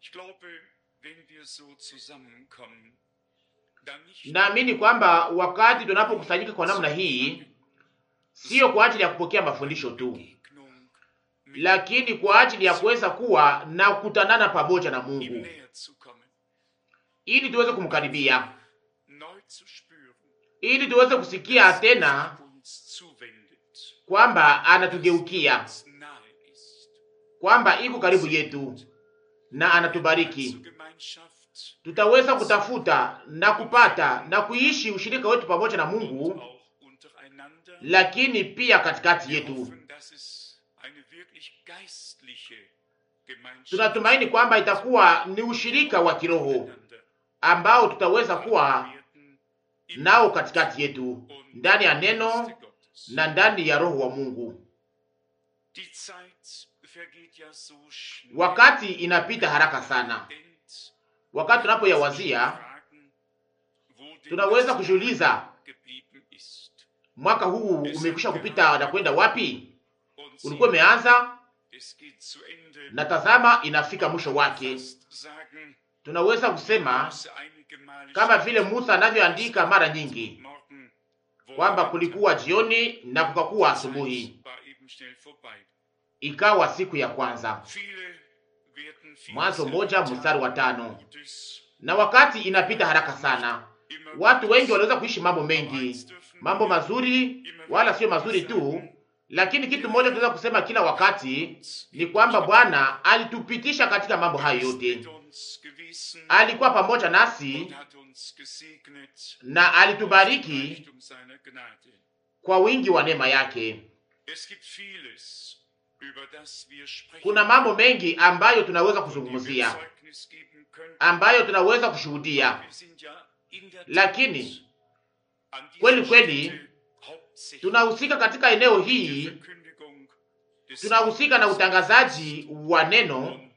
Ich glaube, wenn wir so zusammenkommen, dann nicht Naamini kwamba wakati tunapokusanyika kwa namna hii, sio kwa ajili ya kupokea mafundisho tu, Begegnung mit lakini kwa ajili ya kuweza kuwa na kukutanana pamoja na ihm Mungu, näher zu kommen, ili tuweze kumkaribia, neu zu spüren, ili tuweze kusikia tena sich uns zuwendet, kwamba anatugeukia, uns nahe ist, kwamba iko karibu yetu na anatubariki. zur Gemeinschaft Tutaweza kutafuta na kupata na kuishi ushirika wetu pamoja na Mungu, auch untereinander. lakini pia katikati Wir yetu. hoffen, dass es eine wirklich geistliche Gemeinschaft Tunatumaini kwamba itakuwa ni ushirika wa kiroho miteinander ambao tutaweza kuwa werden im nao katikati yetu und ndani ya im neno Geiste Gottes. na ndani ya roho wa Mungu. Die Zeit vergeht ja so schnell. Wakati inapita haraka sana. Denkt, Wakati tunapoyawazia, fragen, wo denn tunaweza das kujiuliza geblieben ist. mwaka huu umekwisha kupita na kwenda wapi? Und Ulikuwa siehe, umeanza es geht zu Ende. na tazama, inafika mwisho wake. Fast sagen, Tunaweza kusema Mose einige Male kama schreibt, vile Musa anavyoandika mara nyingi Morgen kwamba wurde kulikuwa jioni na kukakuwa Zeit asubuhi, war eben schnell vorbei. ikawa siku ya kwanza. Viele werden vieles Mwanzo moja erlebt mstari wa haben, tano. Gutes, Na wakati inapita haraka sana, immer watu Gutes. wengi wanaweza kuishi mambo Aber mengi, eins dürfen mambo wir mazuri immer wala wieder sio mazuri tu, sagen, lakini kitu moja tunaweza kusema kila wakati ni kwamba Bwana alitupitisha katika mambo er hayo ist yote. mit uns gewesen Alikuwa pamoja und nasi hat uns gesegnet na aus alitubariki dem Reichtum seiner Gnade. kwa wingi wa neema yake. Es gibt vieles, über das wir sprechen Kuna mambo mengi ambayo tunaweza von dem wir kuzungumzia, Zeugnis geben können. ambayo tunaweza kushuhudia, Wir sind ja in der lakini Tat an dieser kweli kweli Stätte hauptsächlich tunahusika katika eneo der hii, Verkündigung des tunahusika na utangazaji wa neno und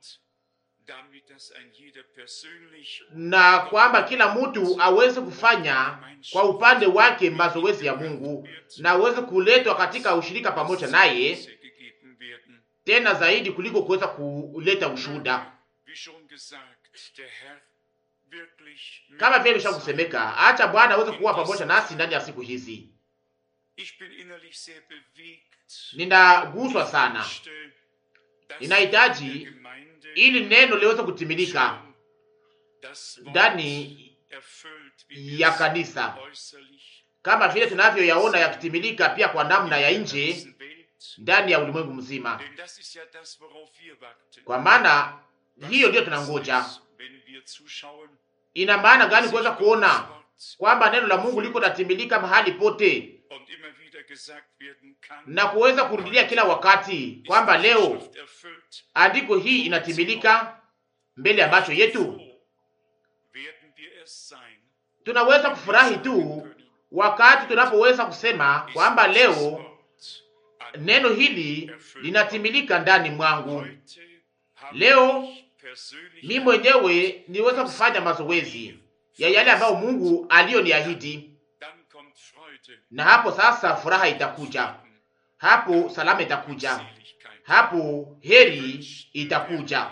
damit, dass ein jeder persönlich na kwamba kila mtu aweze kufanya kwa upande wake mazoezi ya Mungu na aweze kuletwa katika ushirika pamoja naye, Zeugnisse gegeben werden. tena zaidi kuliko kuweza kuleta ushuhuda. Wie schon gesagt, der Herr wirklich Kama mit vile uns imeshakusemeka, acha Bwana aweze kuwa pamoja nasi ndani ya siku hizi. Ich bin innerlich sehr bewegt. Ninaguswa sana Möchte, dass Ninahitaji in der Gemeinde ili neno liweze kutimilika schon das Wort ndani erfüllt, wie ya wir es kanisa, äußerlich kama vile tunavyoyaona yakitimilika pia kwa namna ya in der nje ganzen Welt, ndani ya ulimwengu mzima, denn das ist ja das, worauf wir warten. kwa maana Was hiyo ndiyo ist tunangoja. es, wenn wir zuschauen, Ina maana gani sich kuweza Gottes kuona Wort kwamba neno la Mungu liko natimilika mahali pote und immer wieder gesagt werden kann, na kuweza kurudilia kila wakati ist kwamba die leo Schrift erfüllt, andiko hii inatimilika mbele ya macho yetu. so werden wir es sein. Tunaweza kufurahi tu wakati tunapoweza kusema kwamba leo neno hili linatimilika ndani mwangu. Leo, Mi mwenyewe niweza kufanya mazoezi ya yale ambayo Mungu aliyoniahidi, na hapo sasa furaha itakuja, hapo salama itakuja, hapo heri itakuja.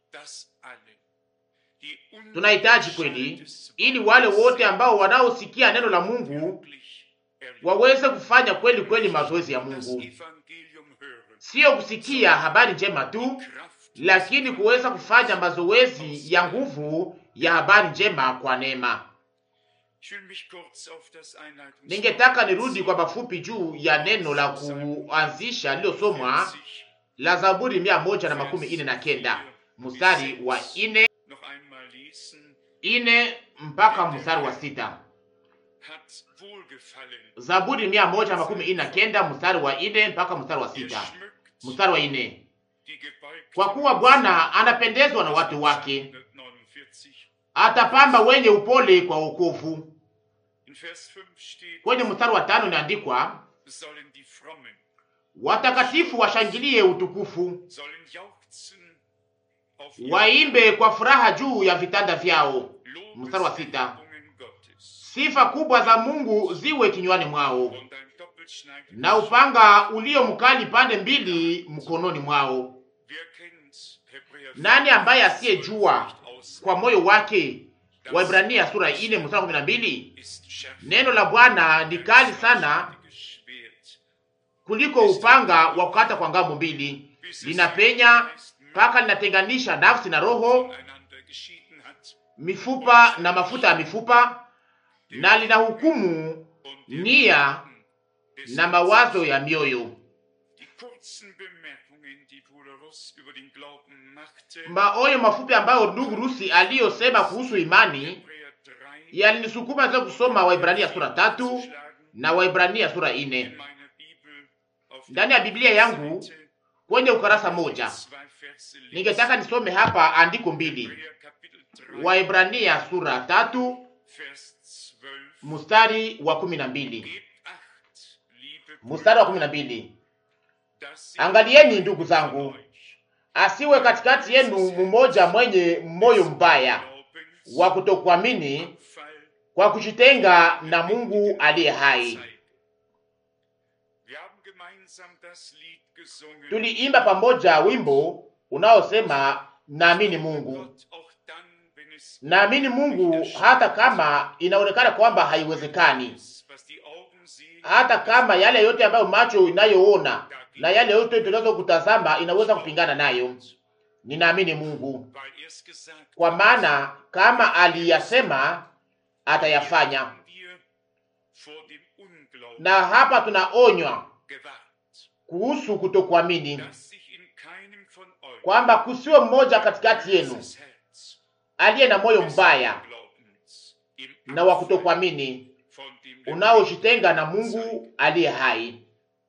Tunahitaji kweli, ili wale wote ambao wanaosikia neno la Mungu waweze kufanya kweli kweli mazoezi ya Mungu, sio kusikia habari njema tu, lakini kuweza kufanya mazoezi ya nguvu ya habari njema kwa neema. Ningetaka nirudi kwa mafupi juu ya neno la kuanzisha lililosomwa la Zaburi mia moja na makumi ine na kenda mstari wa ine ine mpaka mstari wa sita. Zaburi mia moja na makumi ine na kenda mstari wa ine mpaka mstari wa sita. Mstari wa ine kwa kuwa Bwana anapendezwa na watu wake, atapamba wenye upole kwa wokovu. Kwenye mstari wa tano inaandikwa watakatifu washangilie utukufu, waimbe kwa furaha juu ya vitanda vyao. Mstari wa sita sifa kubwa za Mungu ziwe kinywani mwao, na upanga ulio mkali pande mbili mkononi mwao. Nani ambaye asiyejua kwa moyo wake? Waibrania sura ine mstari kumi na mbili. Neno la Bwana ni kali sana kuliko upanga wa kukata kwa ngambo mbili, linapenya mpaka linatenganisha nafsi na roho, mifupa na mafuta ya mifupa, na linahukumu nia na mawazo ya mioyo. Maonyo mafupi ambayo ndugu Rusi aliyosema kuhusu imani yalinisukuma za kusoma Waibrania sura tatu na Waibrania sura ine ndani ya Biblia yangu kwenye ukarasa moja. Ningetaka nisome hapa andiko mbili, Waibrania sura tatu mstari wa kumi na mbili mstari wa kumi na mbili Angalieni ndugu zangu, asiwe katikati yenu mmoja mwenye moyo mbaya wa kutokuamini kwa kujitenga na Mungu aliye hai. Tuliimba pamoja wimbo unaosema naamini Mungu, naamini Mungu hata kama inaonekana kwamba haiwezekani, hata kama yale yote ambayo macho inayoona na yale yote tunaweza kutazama inaweza kupingana nayo. Ninaamini Mungu kwa maana kama aliyasema atayafanya. Na hapa tunaonywa kuhusu kutokuamini, kwamba kusiwe mmoja katikati yenu aliye na moyo mbaya na wa kutokuamini unaojitenga na Mungu aliye hai.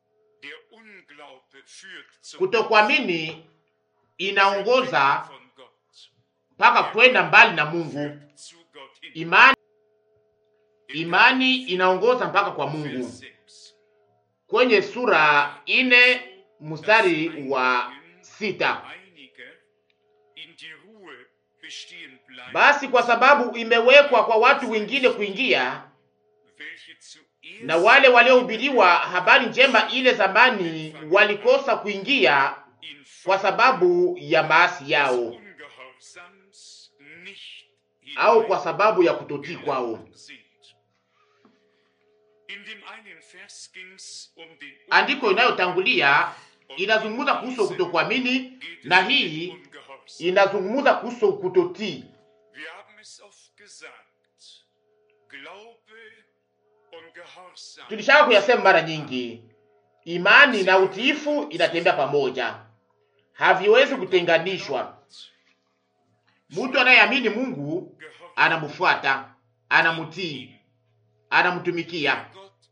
Kutokuamini inaongoza mpaka kwenda mbali na Mungu. Imani, imani inaongoza mpaka kwa Mungu. Kwenye sura ine mstari wa sita basi kwa sababu imewekwa kwa watu wengine kuingia, na wale waliohubiriwa habari njema ile zamani walikosa kuingia kwa sababu ya maasi yao au kwa sababu ya kutotii kwao. Andiko inayotangulia inazungumza kuhusu kutokuamini na hii inazungumza kuhusu kutotii. Tulishaka kuyasema mara nyingi, imani na utiifu inatembea pamoja, haviwezi kutenganishwa. Mtu anayeamini Mungu anamfuata, anamtii, anamtumikia.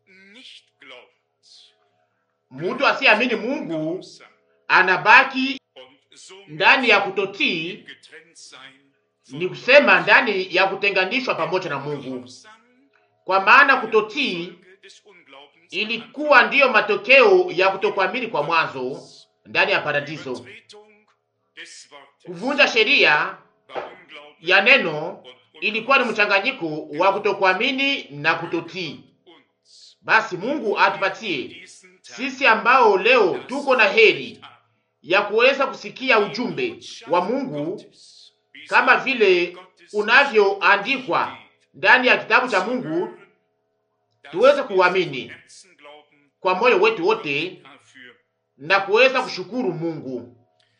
Mtu asiyeamini Mungu anabaki ndani ya kutotii, ni kusema ndani ya kutenganishwa pamoja na Mungu, kwa maana kutotii ilikuwa ndiyo matokeo ya kutokuamini kwa mwanzo ndani ya paradiso. Kuvunja sheria ya neno ilikuwa ni mchanganyiko wa kutokuamini na kutotii. Basi Mungu atupatie sisi ambao leo tuko na heri ya kuweza kusikia ujumbe wa Mungu kama vile unavyoandikwa ndani ya kitabu cha Mungu, tuweze kuamini kwa moyo wetu wote na kuweza kushukuru Mungu.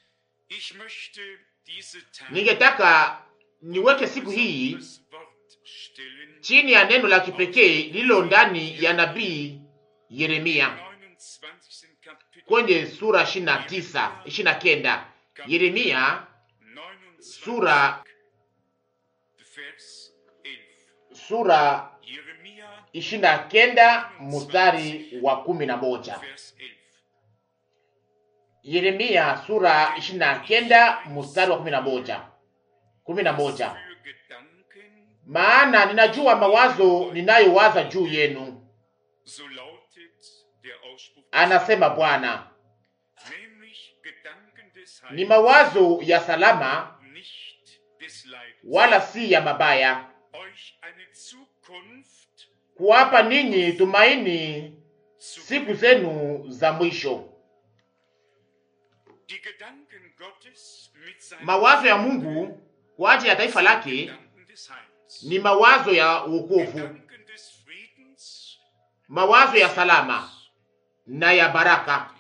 Ningetaka niweke siku hii chini ya neno la kipekee lililo ndani ya nabii Yeremia kwenye sura ishirini na tisa ishirini na kenda Yeremia sura sura ishirini na kenda mstari wa kumi na moja Yeremia sura ishirini na kenda mstari wa kumi na moja kumi na moja maana ninajua mawazo ninayowaza juu yenu, anasema Bwana, ni mawazo ya salama, wala si ya mabaya, kuwapa ninyi tumaini siku zenu za mwisho. Mawazo ya Mungu kwa ajili ya taifa lake ni mawazo ya wokovu, mawazo ya salama na ya baraka.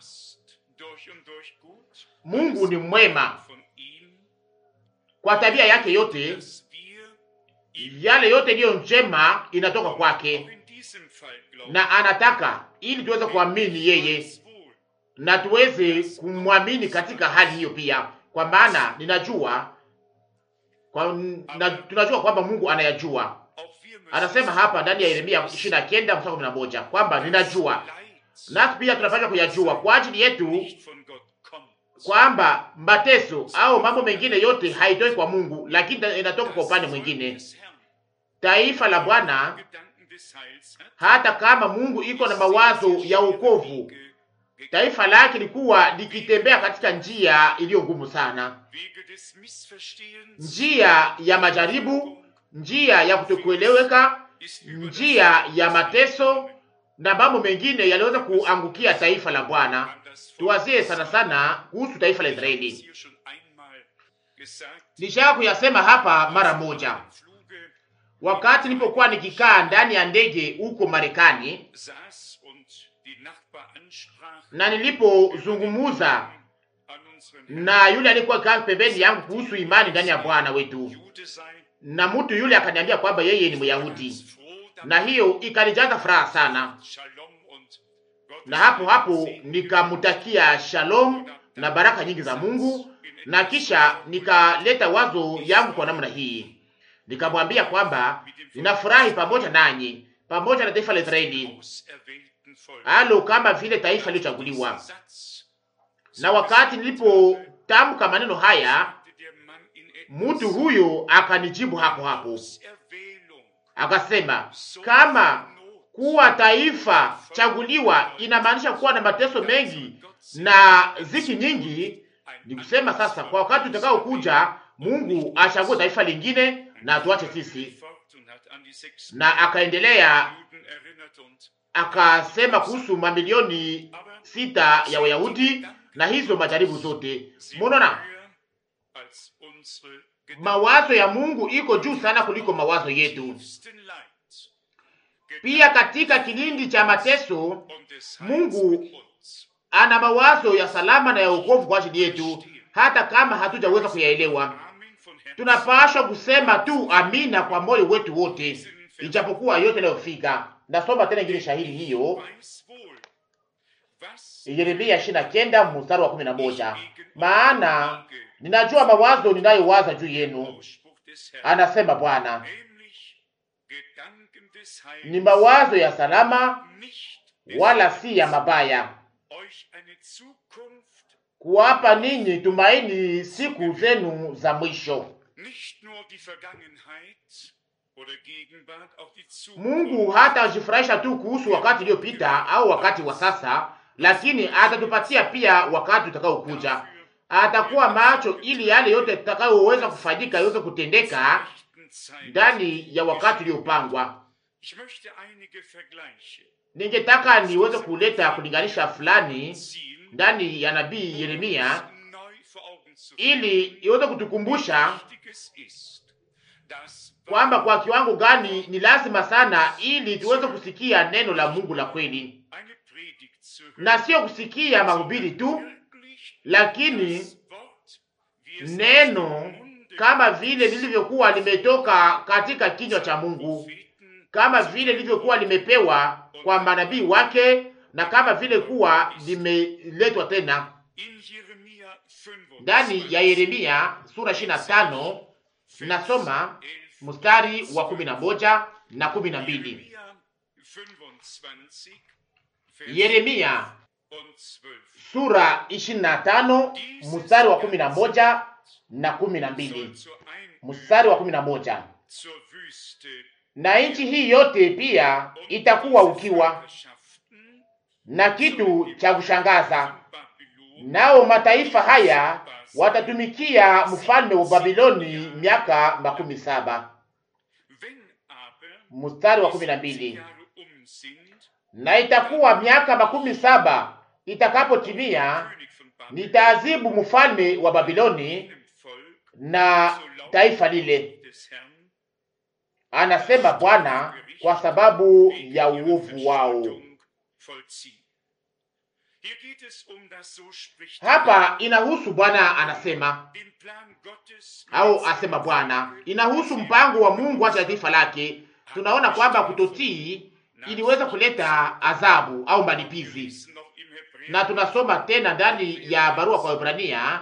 Mungu ni mwema kwa tabia yake yote, yale yote iliyo njema inatoka kwake, na anataka ili tuweze kuamini yeye na tuweze kumwamini katika hali hiyo pia, kwa maana ninajua kwa, na, tunajua kwamba Mungu anayajua. Anasema hapa ndani ya Yeremia 29 mstari 11 kwamba ninajua, nasi pia tunapaswa kuyajua kwa ajili yetu kwamba mateso au mambo mengine yote haitoki kwa Mungu, lakini inatoka kwa upande mwingine. Taifa la Bwana, hata kama Mungu iko na mawazo ya wokovu, taifa lake likuwa likitembea katika njia iliyo ngumu sana, njia ya majaribu, njia ya kutokueleweka, njia ya mateso na mambo mengine yaliweza kuangukia taifa la Bwana. Tuwazie sana sana kuhusu taifa la Israeli. Nishaka kuyasema hapa mara moja, wakati nilipokuwa nikikaa ndani ya ndege huko Marekani na nilipozungumuza na yule aliyekuwa kaa pembeni yangu kuhusu imani ndani ya Bwana wetu, na mtu yule akaniambia kwamba yeye ni Myahudi, na hiyo ikanijaza furaha sana na hapo hapo nikamutakia shalom na baraka nyingi za Mungu, na kisha nikaleta wazo yangu kwa namna hii, nikamwambia kwamba ninafurahi pamoja nanyi, pamoja na taifa la Israeli, halo kama vile taifa lililochaguliwa. Na wakati nilipotamka maneno haya, mtu huyo akanijibu hapo hapo, akasema kama kuwa taifa chaguliwa inamaanisha kuwa na mateso mengi na ziki nyingi. Ni kusema sasa, kwa wakati utakao kuja, Mungu achague taifa lingine na atuache sisi. Na akaendelea akasema kuhusu mamilioni sita ya Wayahudi na hizo majaribu zote. Munaona, mawazo ya Mungu iko juu sana kuliko mawazo yetu. Pia katika kilindi cha mateso Mungu ana mawazo ya salama na ya wokovu kwa ajili yetu, hata kama hatujaweza kuyaelewa. Tunapaswa kusema tu amina kwa moyo wetu wote, ijapokuwa yote yanayofika. Nasoma tena ingine shahiri hiyo, Yeremia ishirini na kenda mstari wa kumi na moja maana ninajua mawazo ninayowaza juu yenu, anasema Bwana, ni mawazo ya salama, wala si ya mabaya, kuwapa ninyi tumaini siku zenu za mwisho. Mungu hata ajifurahisha tu kuhusu wakati uliopita au wakati wa sasa, lakini atatupatia pia wakati utakaokuja. Atakuwa macho ili yale yote tutakayoweza kufanyika iweze kutendeka ndani ya wakati uliopangwa. Ningetaka niweze kuleta kulinganisha fulani ndani ya nabii Yeremia ili iweze kutukumbusha kwamba kwa kiwango gani ni lazima sana ili tuweze kusikia neno la Mungu la kweli, na sio kusikia mahubiri tu, lakini neno kama vile lilivyokuwa limetoka katika kinywa cha Mungu, kama vile lilivyokuwa limepewa kwa manabii wake, na kama vile kuwa limeletwa tena ndani ya Yeremia sura 25. Nasoma mstari wa kumi na moja na kumi na mbili. Yeremia sura 25 mstari wa kumi na moja na kumi na mbili. Mstari wa kumi na moja na nchi hii yote pia itakuwa ukiwa na kitu cha kushangaza, nao mataifa haya watatumikia mfalme wa Babiloni miaka makumi saba. Mstari wa kumi na mbili na itakuwa miaka makumi saba itakapotimia, nitaazibu mfalme wa Babiloni na taifa lile. Anasema Bwana, kwa sababu ya uovu wao. Hapa inahusu Bwana anasema au asema Bwana, inahusu mpango wa Mungu hata ya taifa lake. Tunaona kwamba kutotii iliweza kuleta adhabu au malipizi, na tunasoma tena ndani ya barua kwa Waebrania,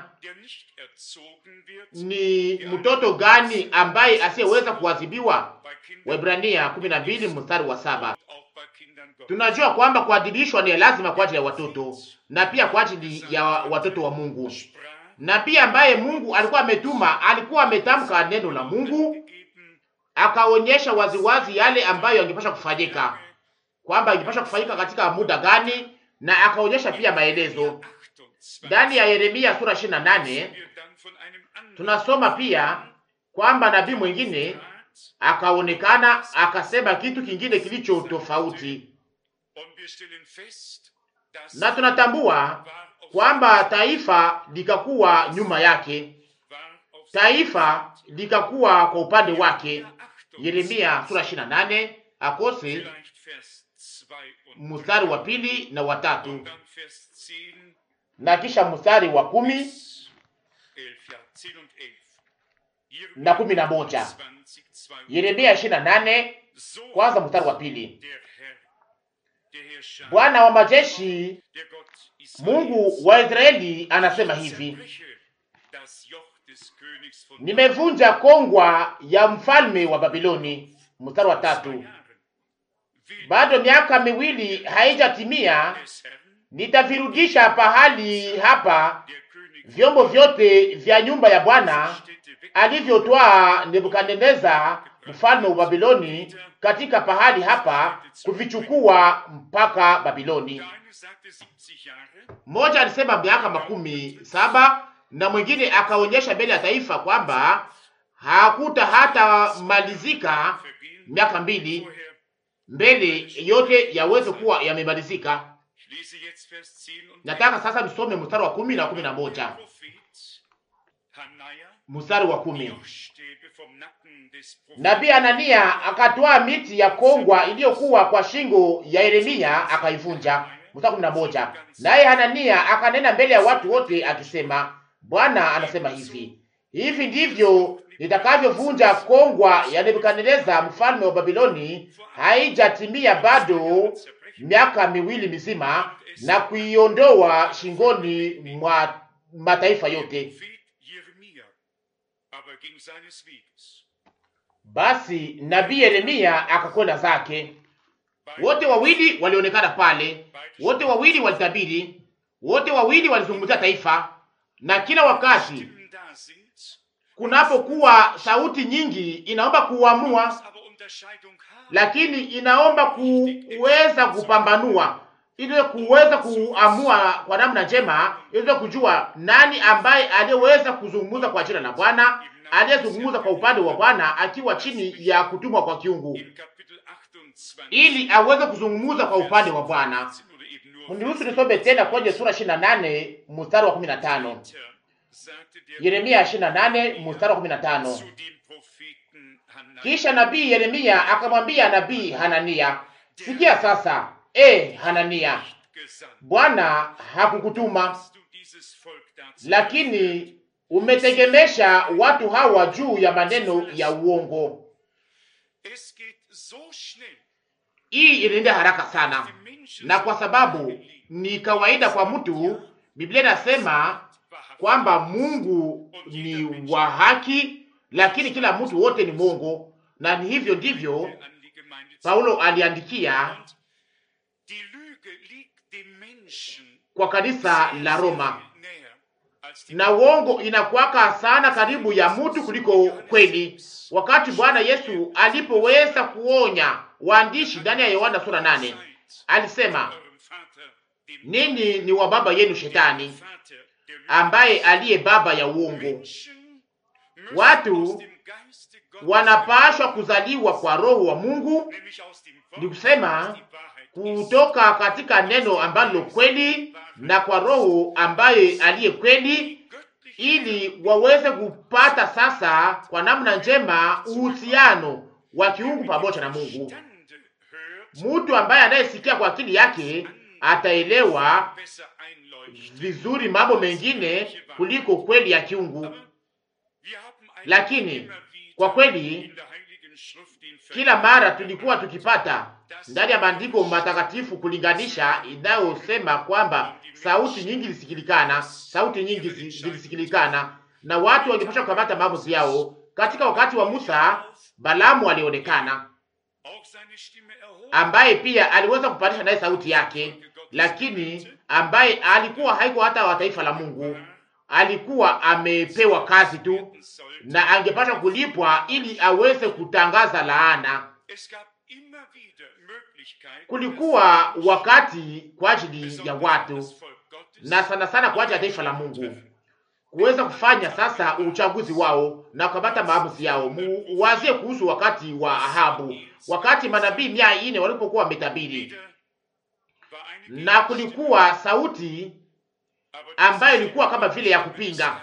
ni mtoto gani ambaye asiyeweza kuadhibiwa? Waebrania 12 mstari wa saba. Tunajua kwamba kuadhibishwa ni lazima kwa ajili ya watoto na pia kwa ajili ya watoto wa Mungu, na pia ambaye Mungu alikuwa ametuma, alikuwa ametamka neno la Mungu, akaonyesha waziwazi yale ambayo angepasha kufanyika, kwamba ingepasha kufanyika katika muda gani, na akaonyesha pia maelezo ndani ya Yeremia sura 28. Tunasoma pia kwamba nabii mwingine akaonekana akasema kitu kingine kilicho tofauti, na tunatambua kwamba taifa likakuwa nyuma yake, taifa likakuwa kwa upande wake. Yeremia sura 28 akose mstari wa pili na watatu na kisha mstari wa kumi na kumi na moja. Yeremia ishirini na nane kwanza mstari wa pili. Bwana wa majeshi, Mungu wa Israeli anasema hivi: nimevunja kongwa ya mfalme wa Babiloni. Mstari wa tatu. Bado miaka miwili haijatimia, nitavirudisha pahali hapa vyombo vyote vya nyumba ya Bwana alivyotwaa Nebukadneza mfalme wa Babiloni katika pahali hapa kuvichukua mpaka Babiloni. Mmoja alisema miaka makumi saba na mwingine akaonyesha mbele ya taifa kwamba hakuta hata malizika miaka mbili mbele yote yaweze kuwa yamemalizika. Nataka sasa nisome mstari wa kumi na kumi na moja. Mstari wa kumi. Nabii Anania akatwaa miti ya kongwa iliyokuwa kwa shingo ya Yeremia akaivunja. Mstari kumi na moja. Naye Hanania akanena mbele ya watu wote akisema, Bwana anasema hivi, hivi ndivyo nitakavyovunja kongwa ya Nebukadneza mfalme wa Babiloni, haijatimia bado miaka miwili mizima, na kuiondoa shingoni mwa mataifa yote. Basi nabii Yeremia akakwenda zake. Wote wawili walionekana pale, wote wawili walitabiri, wote wawili walizungumzia taifa, na kila wakati kunapokuwa sauti nyingi inaomba kuamua, lakini inaomba kuweza kupambanua ili kuweza kuamua kwa namna njema, ili kujua nani ambaye aliyeweza kuzungumza kwa jina la Bwana, aliyezungumza kwa upande wa Bwana akiwa chini ya kutumwa kwa kiungu, ili aweze kuzungumza kwa upande wa Bwana. Mniruhusu nisome tena kwenye sura 28 mstari wa 15. Yeremia 28 mstari wa 15. Kisha nabii Yeremia akamwambia nabii Hanania, sikia sasa, e Hanania, Bwana hakukutuma, lakini umetegemesha watu hawa juu ya maneno ya uongo. Hii inaenda haraka sana, na kwa sababu ni kawaida kwa mtu, Biblia inasema kwamba Mungu ni wa haki, lakini kila mtu wote ni mwongo, na ni hivyo ndivyo Paulo aliandikia kwa kanisa la Roma, na uongo inakwaka sana karibu ya mtu kuliko kweli. Wakati Bwana Yesu alipoweza kuonya waandishi ndani ya Yohana sura nane, alisema ninyi ni wa baba yenu Shetani, ambaye aliye baba ya uongo. Watu wanapashwa kuzaliwa kwa roho wa Mungu, ni kusema kutoka katika neno ambalo kweli na kwa roho ambaye aliye kweli, ili waweze kupata sasa kwa namna njema uhusiano wa kiungu pamoja na Mungu. Mtu ambaye anayesikia kwa akili yake ataelewa vizuri mambo mengine kuliko kweli ya kiungu. Lakini kwa kweli, kila mara tulikuwa tukipata ndani ya maandiko matakatifu kulinganisha inayosema kwamba sauti nyingi zilisikilikana, sauti nyingi zilisikilikana na watu wangepasha kukamata maamuzi yao. Katika wakati wa Musa, Balamu alionekana ambaye pia aliweza kupandisha naye sauti yake, lakini ambaye alikuwa haiko hata wa taifa la Mungu, alikuwa amepewa kazi tu na angepasha kulipwa ili aweze kutangaza laana. Kulikuwa wakati kwa ajili ya watu na sana sana kwa ajili ya taifa la Mungu kuweza kufanya sasa uchaguzi wao na kukamata maamuzi yao. Muwazie kuhusu wakati wa Ahabu, wakati manabii mia ine walipokuwa wametabiri, na kulikuwa sauti ambayo ilikuwa kama vile ya kupinga,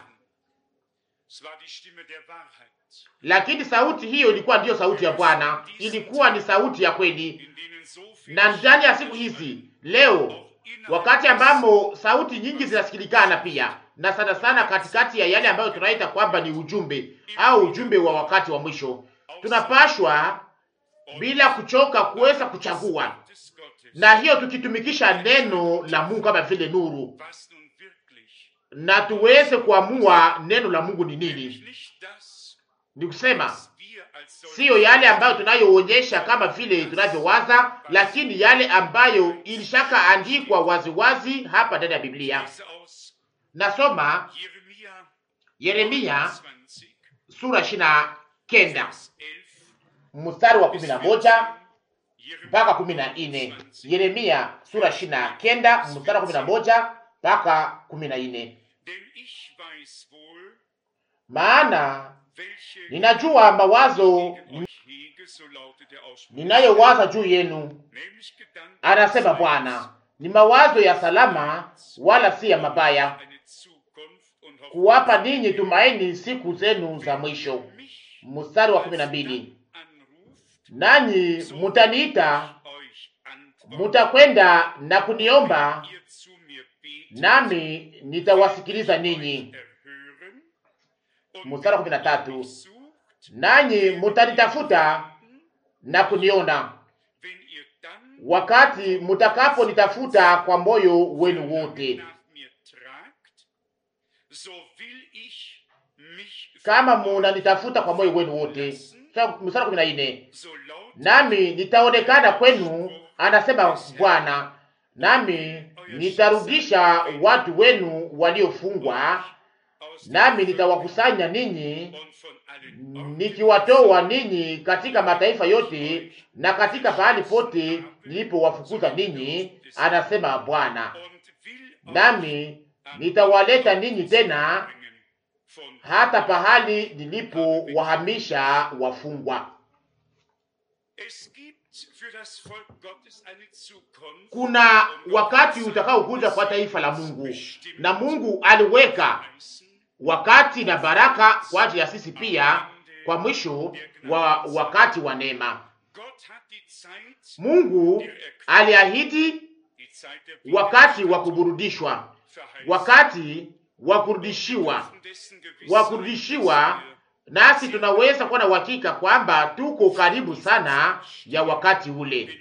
lakini sauti hiyo ilikuwa ndiyo sauti ya Bwana, ilikuwa ni sauti ya kweli. Na ndani ya siku hizi leo, wakati ambamo sauti nyingi zinasikilikana pia na sana sana katikati ya yale ambayo tunaita kwamba ni ujumbe au ujumbe wa wakati wa mwisho, tunapashwa bila kuchoka kuweza kuchagua, na hiyo tukitumikisha neno la Mungu kama vile nuru, na tuweze kuamua neno la Mungu ni nini. Ni kusema siyo yale ambayo tunayoonyesha kama vile tunavyowaza, lakini yale ambayo ilishaka andikwa waziwazi hapa ndani ya Biblia. Nasoma Yeremia sura ishirini na kenda mstari wa kumi na moja mpaka kumi na nne. Yeremia sura ishirini na kenda mstari wa kumi na moja mpaka kumi na nne. Maana ninajua mawazo ninayowaza juu yenu, anasema Bwana, ni mawazo ya salama, wala si ya mabaya, kuwapa ninyi tumaini siku zenu za mwisho. Mstari wa kumi na mbili, nanyi mutaniita, mutakwenda na kuniomba, nami nitawasikiliza ninyi. Mstari wa kumi na tatu, nanyi mutanitafuta na kuniona wakati mutakaponitafuta kwa moyo wenu wote. Kama munanitafuta kwa moyo wenu wote. Mstari kumi na nne, nami nitaonekana kwenu, anasema Bwana, nami nitarudisha watu wenu waliofungwa, nami nitawakusanya ninyi nikiwatoa ninyi katika mataifa yote na katika pahali pote nilipowafukuza ninyi, anasema Bwana, nami nitawaleta ninyi tena hata pahali nilipowahamisha wafungwa. Kuna wakati utakaokuja kwa taifa la Mungu, na Mungu aliweka wakati na baraka kwa ajili ya sisi pia, kwa mwisho wa wakati wa neema. Mungu aliahidi wakati wa kuburudishwa, wakati wa kurudishiwa, wa kurudishiwa, nasi tunaweza kuwa na uhakika kwamba tuko karibu sana ya wakati ule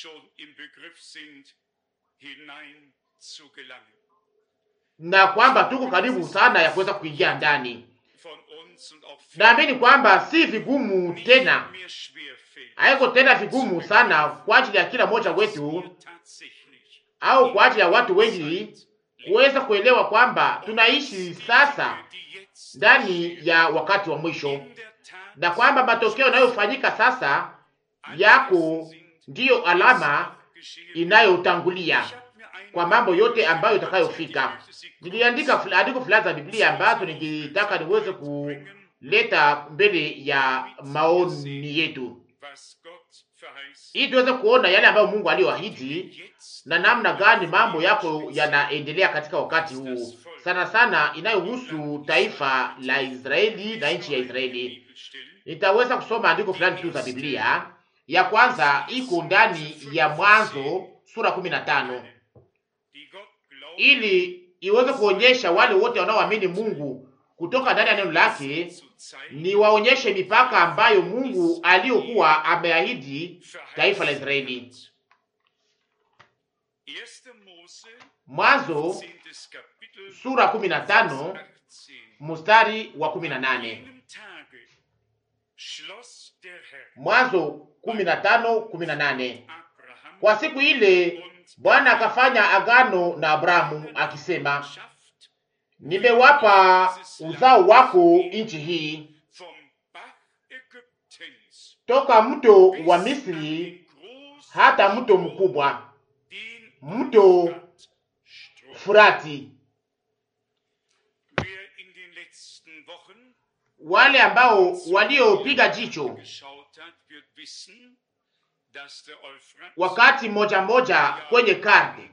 na kwamba tuko karibu sana ya kuweza kuingia ndani. Naamini kwamba si vigumu tena, haiko tena vigumu sana kwa ajili ya kila mmoja wetu au kwa ajili ya watu wengi kuweza kuelewa kwamba tunaishi sasa ndani ya wakati wa mwisho, na kwamba matokeo yanayofanyika sasa yako ndiyo alama inayotangulia kwa mambo yote ambayo itakayofika. Niliandika andiko fulani za Biblia ambazo ningetaka niweze kuleta mbele ya maoni yetu. ili tuweze kuona yale ambayo Mungu aliyoahidi na namna gani mambo yako yanaendelea katika wakati huu, sana sana inayohusu taifa la Israeli na nchi ya Israeli. Nitaweza kusoma andiko fulani tu za Biblia. Ya kwanza iko ndani ya Mwanzo sura kumi na tano ili iweze kuonyesha wale wote wanaoamini Mungu kutoka ndani ya neno lake, ni waonyeshe mipaka ambayo Mungu aliyokuwa ameahidi taifa la Israeli. Mwanzo sura kumi na tano mstari wa kumi na nane. Mwanzo kumi na tano kumi na nane. Kwa siku ile Bwana akafanya agano na Abrahamu akisema, nimewapa uzao wako nchi hii toka mto wa Misri hata mto mkubwa, mto Furati. Wale ambao waliopiga jicho wakati moja moja kwenye karte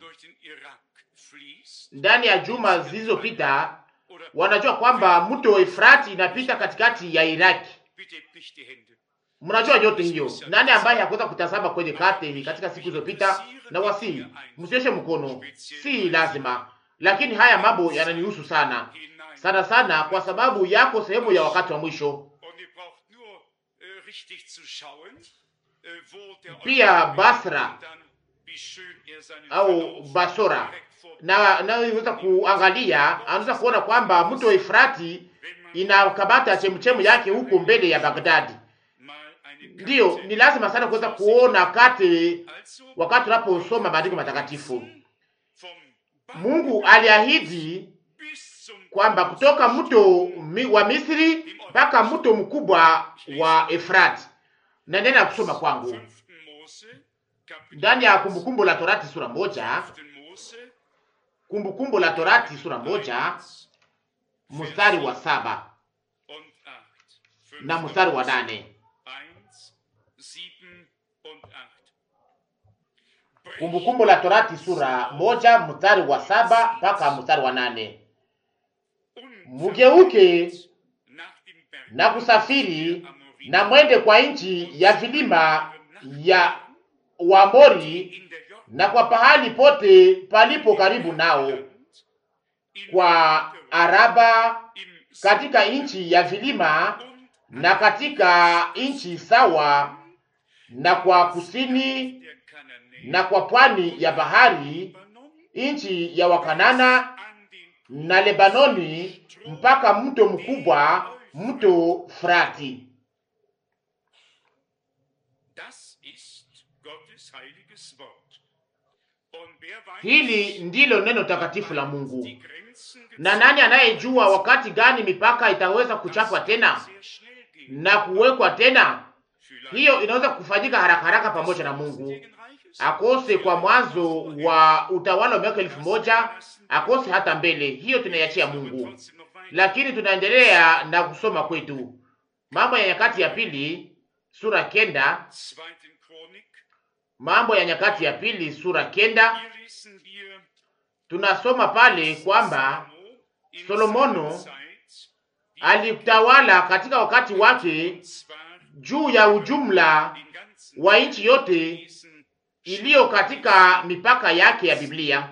ndani ya juma zilizopita, wanajua kwamba mto Efrati inapita katikati ya Iraki. Mnajua yote hiyo. Nani ambaye hakuweza kutazama kwenye karte hii katika siku zilizopita? Na wasi msioshe mkono, si lazima, lakini haya mambo yananihusu sana sana sana, kwa sababu yako sehemu ya wakati wa mwisho. Pia Basra au Basora na naweza kuangalia, anaweza kuona kwamba mto Efrati inakabata chemchemu yake huko mbele ya Bagdadi. Ndiyo, ni lazima sana kuweza kuona kati wakati tunaposoma maandiko matakatifu. Mungu aliahidi kwamba kutoka mto wa Misri mpaka mto mkubwa wa Efrati. Na nenda kusoma kwangu ndani ya Kumbukumbu la Torati sura moja, Kumbukumbu la Torati sura moja mstari wa saba na mstari wa nane. Kumbukumbu la Torati sura moja mstari wa saba mpaka mstari wa nane. Mugeuke na kusafiri na mwende kwa nchi ya vilima ya Waamori na kwa pahali pote palipo karibu nao, kwa Araba, katika nchi ya vilima na katika nchi sawa, na kwa kusini na kwa pwani ya bahari, nchi ya Wakanana na Lebanoni, mpaka mto mkubwa, mto Frati. Hili ndilo neno takatifu la Mungu. Na nani anayejua wakati gani mipaka itaweza kuchapwa tena na kuwekwa tena? Hiyo inaweza kufanyika haraka haraka pamoja na Mungu, akose kwa mwanzo wa utawala wa miaka elfu moja akose hata mbele. Hiyo tunaiachia Mungu, lakini tunaendelea na kusoma kwetu Mambo ya Nyakati ya Pili sura kenda. Mambo ya Nyakati ya Pili sura kenda, tunasoma pale kwamba Solomono alitawala katika wakati wake juu ya ujumla wa nchi yote iliyo katika mipaka yake ya Biblia.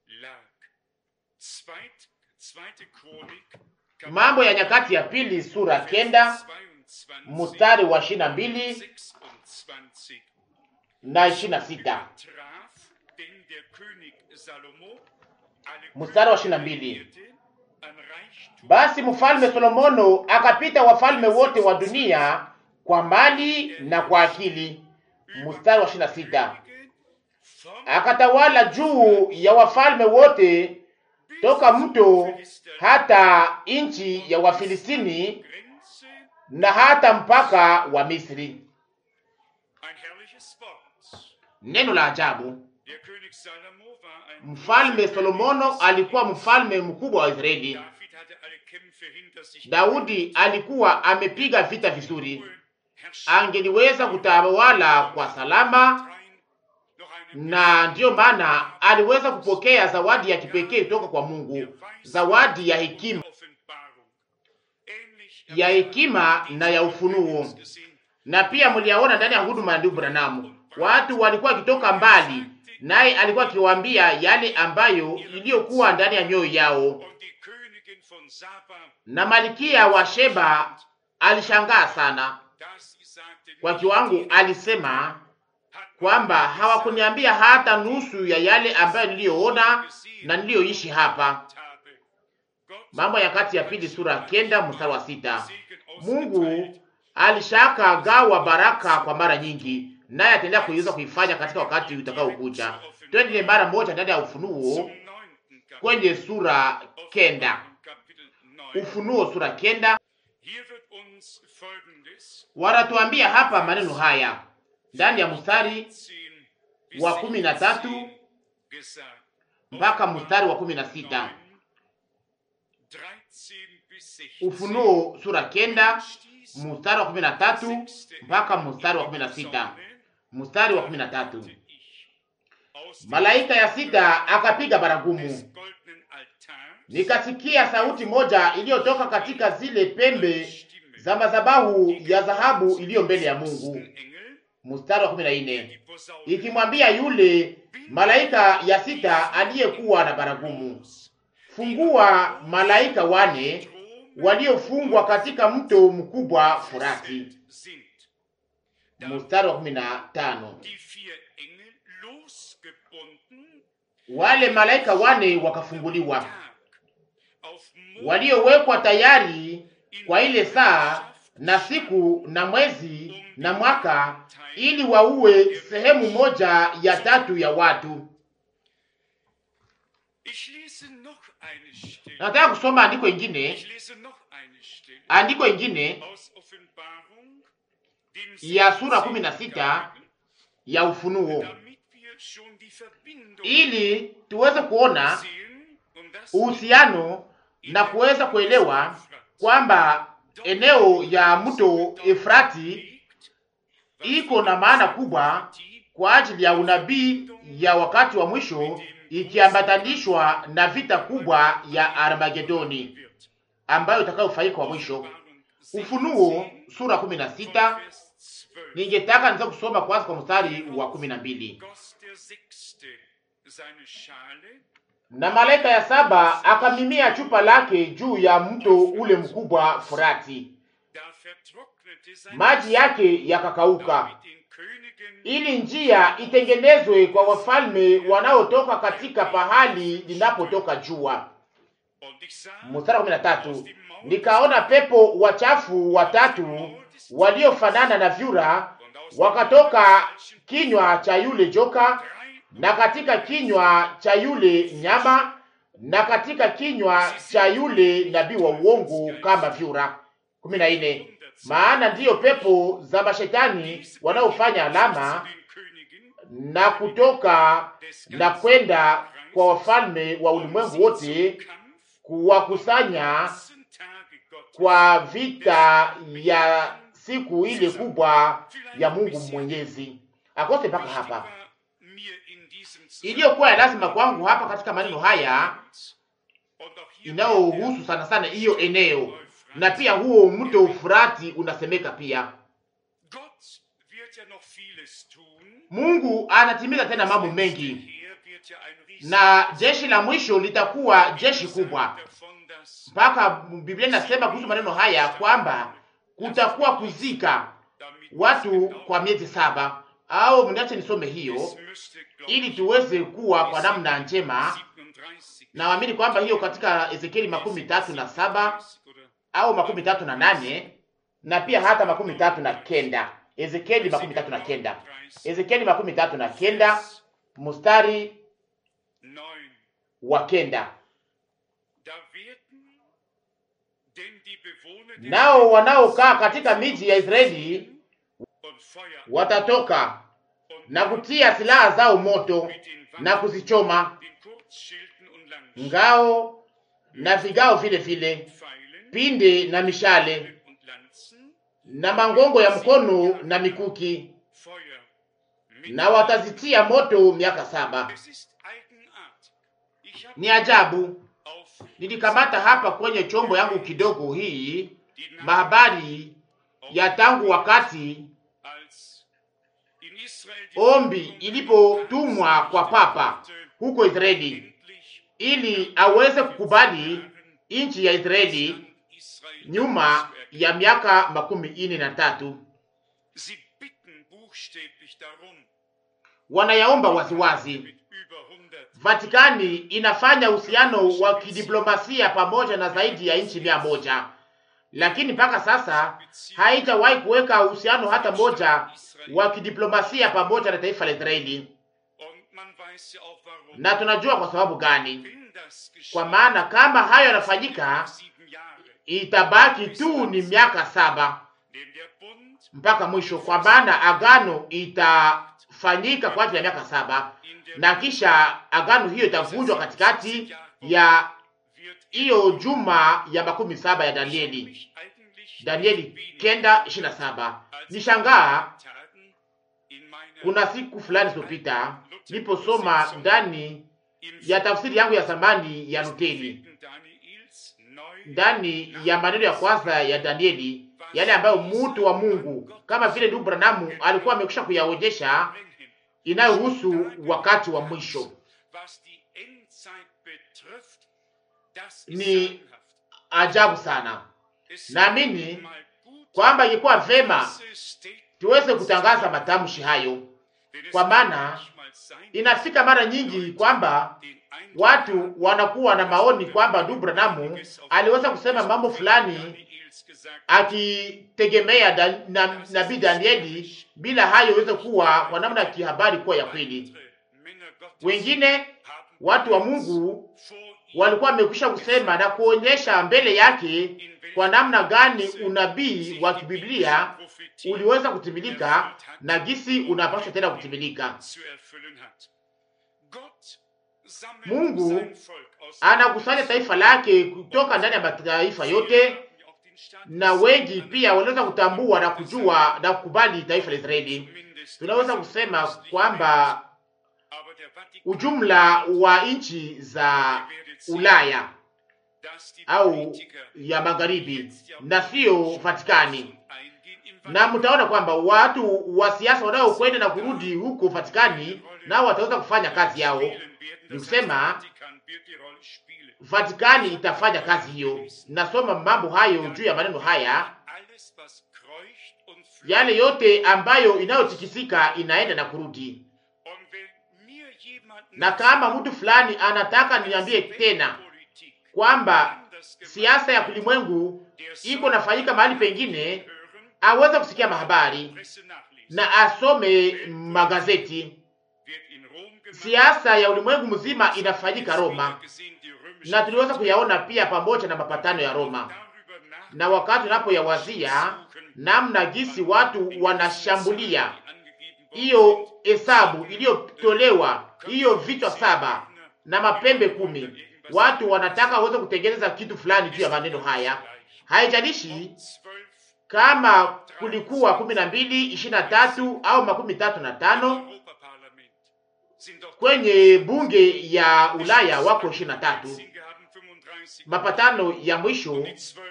Mambo ya Nyakati ya Pili sura kenda mstari wa ishirini na mbili na ishirini na sita mstari wa ishirini na mbili Basi mfalme Solomono akapita wafalme wote wa dunia kwa mali na kwa akili. Mstari wa ishirini na sita akatawala juu ya wafalme wote toka mto hata nchi ya Wafilistini na hata mpaka wa Misri. Neno la ajabu. Mfalme Solomono alikuwa mfalme mkubwa wa Israeli. Daudi alikuwa amepiga vita vizuri, angeliweza kutawala kwa salama, na ndiyo maana aliweza kupokea zawadi ya kipekee kutoka kwa Mungu, zawadi ya hekima, ya hekima na ya ufunuo. Na pia mliyaona ndani ya huduma ya ndugu Branamu, watu walikuwa wakitoka mbali, naye alikuwa akiwaambia yale ambayo iliyokuwa ndani ya mioyo yao, na malikia wa Sheba alishangaa sana kwa kiwango, alisema kwamba hawakuniambia hata nusu ya yale ambayo niliyoona na niliyoishi hapa. Mambo ya Kati ya Pili sura kenda mstari wa sita. Mungu alishaka gawa baraka kwa mara nyingi, naye ataendelea kuiweza kuifanya katika wakati utakaokuja. Twende mara moja ndani ya Ufunuo kwenye sura kenda. Ufunuo sura kenda, wanatuambia hapa maneno haya ndani ya mstari wa kumi na tatu mpaka mstari wa kumi na sita. Ufunuo sura kenda mstari wa kumi na tatu mpaka mstari wa kumi na sita. Mstari wa kumi na tatu malaika ya sita akapiga baragumu, nikasikia sauti moja iliyotoka katika zile pembe za madhabahu ya dhahabu iliyo mbele ya Mungu. Mstari wa kumi na nne ikimwambia yule malaika ya sita aliyekuwa na baragumu, fungua malaika wane waliofungwa katika mto mkubwa Furati. Mstari wa kumi na tano wale malaika wane wakafunguliwa, waliowekwa tayari kwa ile saa na siku na mwezi na mwaka, ili waue sehemu moja ya tatu ya watu. Nataka kusoma andiko ingine, andiko ingine ya sura kumi na sita ya Ufunuo, ili tuweze kuona uhusiano na kuweza kuelewa kwamba eneo ya mto Efrati iko na maana kubwa kwa ajili ya unabii ya wakati wa mwisho, ikiambatanishwa na vita kubwa ya Armagedoni ambayo itakayofanyika kwa mwisho. Ufunuo sura kumi na sita. Ningetaka niweze kusoma kwanza kwa mstari wa kumi na mbili. Na malaika ya saba akamimia chupa lake juu ya mto ule mkubwa Furati, maji yake yakakauka, ili njia itengenezwe kwa wafalme wanaotoka katika pahali linapotoka jua. Mstari wa kumi na tatu. Nikaona pepo wachafu watatu waliofanana na vyura wakatoka kinywa cha yule joka na katika kinywa cha yule nyama na katika kinywa cha yule nabii wa uongo kama vyura. kumi na nne. Maana ndiyo pepo za mashetani wanaofanya alama na kutoka na kwenda kwa wafalme wa ulimwengu wote kuwakusanya kwa vita ya siku ile kubwa ya Mungu Mwenyezi. Akose mpaka hapa iliyokuwa ya lazima kwangu hapa katika maneno haya inayohusu sana sana hiyo eneo, na pia huo mto Ufurati unasemeka pia. Mungu anatimiza tena mambo mengi, na jeshi la mwisho litakuwa jeshi kubwa. Mpaka Biblia inasema kuhusu maneno haya kwamba kutakuwa kuzika watu kwa miezi saba au mniache nisome hiyo ili tuweze kuwa kwa namna njema. Naamini kwamba hiyo katika Ezekieli makumi tatu na saba au makumi tatu na nane na pia hata makumi tatu na kenda Ezekieli makumi tatu na kenda Ezekieli makumi tatu na kenda mstari wa kenda nao wanaokaa katika miji ya Israeli watatoka na kutia silaha zao moto na kuzichoma, ngao na vigao vile vile, pinde na mishale na mangongo ya mkono na mikuki, na watazitia moto miaka saba. Ni ajabu. Nilikamata hapa kwenye chombo yangu kidogo hii mahabari ya tangu wakati ombi ilipotumwa kwa papa huko Israeli ili aweze kukubali nchi ya Israeli nyuma ya miaka makumi ine na tatu. Wanayaomba waziwazi. Vatikani inafanya uhusiano wa kidiplomasia pamoja na zaidi ya nchi mia moja, lakini mpaka sasa haijawahi kuweka uhusiano hata moja wa kidiplomasia pamoja na taifa la Israeli, na tunajua kwa sababu gani. Kwa maana kama hayo yanafanyika, itabaki tu ni miaka saba mpaka mwisho, kwa maana agano itafanyika kwa ajili ya miaka saba na kisha agano hiyo itavunjwa katikati ya hiyo juma ya makumi saba ya Danieli, Danieli kenda ishirini na saba. Nishangaa kuna siku fulani zilizopita niliposoma ndani ya tafsiri yangu ya zamani ya Luteri, ndani ya maneno ya kwanza ya Danieli, yale ambayo mtu wa Mungu kama vile ndugu Branamu alikuwa amekwisha kuyaonyesha inayohusu wakati wa mwisho. Ni ajabu sana. Naamini kwamba ingekuwa vema tuweze kutangaza matamshi hayo, kwa maana inafika mara nyingi kwamba watu wanakuwa na maoni kwamba ndugu Branamu aliweza kusema mambo fulani akitegemea da, na nabii Danieli bila hayo iweze kuwa kwa namna ya kihabari kuwa ya kweli. Wengine watu wa Mungu walikuwa wamekwisha kusema na kuonyesha mbele yake kwa namna gani unabii wa kibiblia uliweza kutimilika na gisi unapaswa tena kutimilika. Mungu anakusanya taifa lake kutoka ndani ya mataifa yote na wengi pia wanaweza kutambua na kujua na kukubali taifa la Israeli. Tunaweza kusema kwamba ujumla wa nchi za Ulaya au ya magharibi na sio Vatikani, na mtaona kwamba watu wa siasa wanaokwenda na kurudi huko Vatikani nao wataweza kufanya kazi yao. Ni kusema Vatikani itafanya kazi hiyo. Nasoma mambo hayo juu ya maneno haya, yale yote ambayo inayotikisika inaenda na kurudi. Na kama mtu fulani anataka niambie tena kwamba siasa ya kulimwengu iko nafanyika mahali pengine, aweze kusikia mahabari na asome magazeti. Siasa ya ulimwengu mzima inafanyika Roma na tuliweza kuyaona pia pamoja na mapatano ya Roma. Na wakati unapoyawazia namna gisi watu wanashambulia hiyo hesabu iliyotolewa, hiyo vichwa saba na mapembe kumi, watu wanataka waweze kutengeneza kitu fulani juu ya maneno haya. Haijalishi kama kulikuwa kumi na mbili, ishirini na tatu au makumi tatu na tano kwenye bunge ya Ulaya wako ishirini na tatu. Mapatano ya mwisho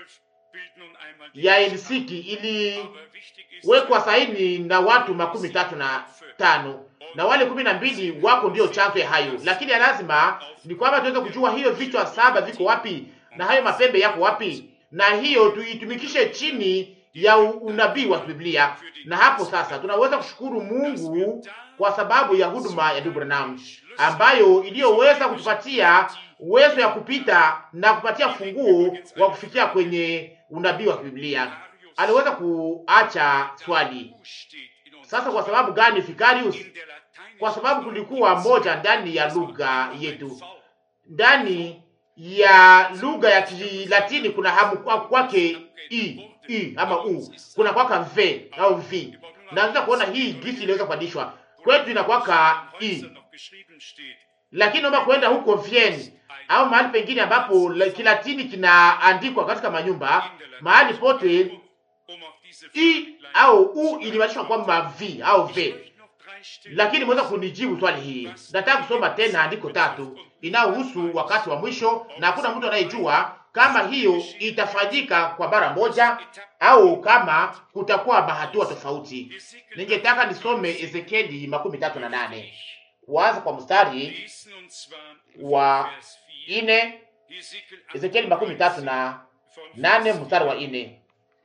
ya Helsinki iliwekwa saini na watu makumi tatu na tano na wale kumi na mbili wako ndio chanzo ya hayo, lakini ya lazima ni kwamba tuweze kujua hiyo vichwa saba viko wapi na hayo mapembe yako wapi, na hiyo tuitumikishe chini ya unabii wa Biblia. Na hapo sasa tunaweza kushukuru Mungu kwa sababu ya huduma ya ndugu Branham ambayo iliyoweza kutupatia uwezo ya kupita na kupatia funguo wa kufikia kwenye unabii wa Biblia. Aliweza kuacha swali sasa, kwa sababu gani Vicarius? Kwa sababu kulikuwa moja ndani ya lugha yetu, ndani ya lugha ya Kilatini kuna hamu kwake i i ama u, kuna kwaka v au v, na naweza kuona hii gisi iliweza kubadilishwa kwetu inakwaka i, lakini naomba kwenda huko Vienne au mahali pengine ambapo Kilatini kinaandikwa katika manyumba, mahali pote i au u ilibadilishwa kwamba v au v, lakini mweza kunijibu swali hii. Nataka kusoma tena andiko tatu inayohusu wakati wa mwisho, na hakuna mtu anayejua kama hiyo itafanyika kwa mara moja au kama kutakuwa mahatua tofauti. Ningetaka nisome Ezekieli makumi tatu na nane kuanza kwa mstari wa ine. Ezekieli makumi tatu na nane mstari wa ine.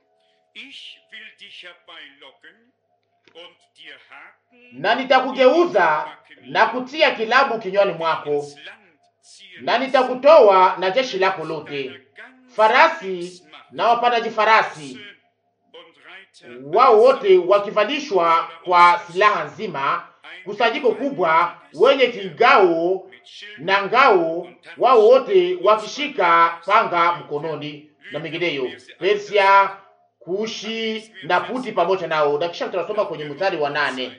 Na nitakugeuza na kutia kilabu kinywani mwako, na nitakutoa na jeshi lako lote, farasi na wapandaji farasi wao wote wakivalishwa kwa silaha nzima, kusanyiko kubwa, wenye kingao na ngao, wao wote wakishika panga mkononi na mengineyo, Persia, Kushi na Puti pamoja nao. Na kisha tunasoma kwenye mstari wa nane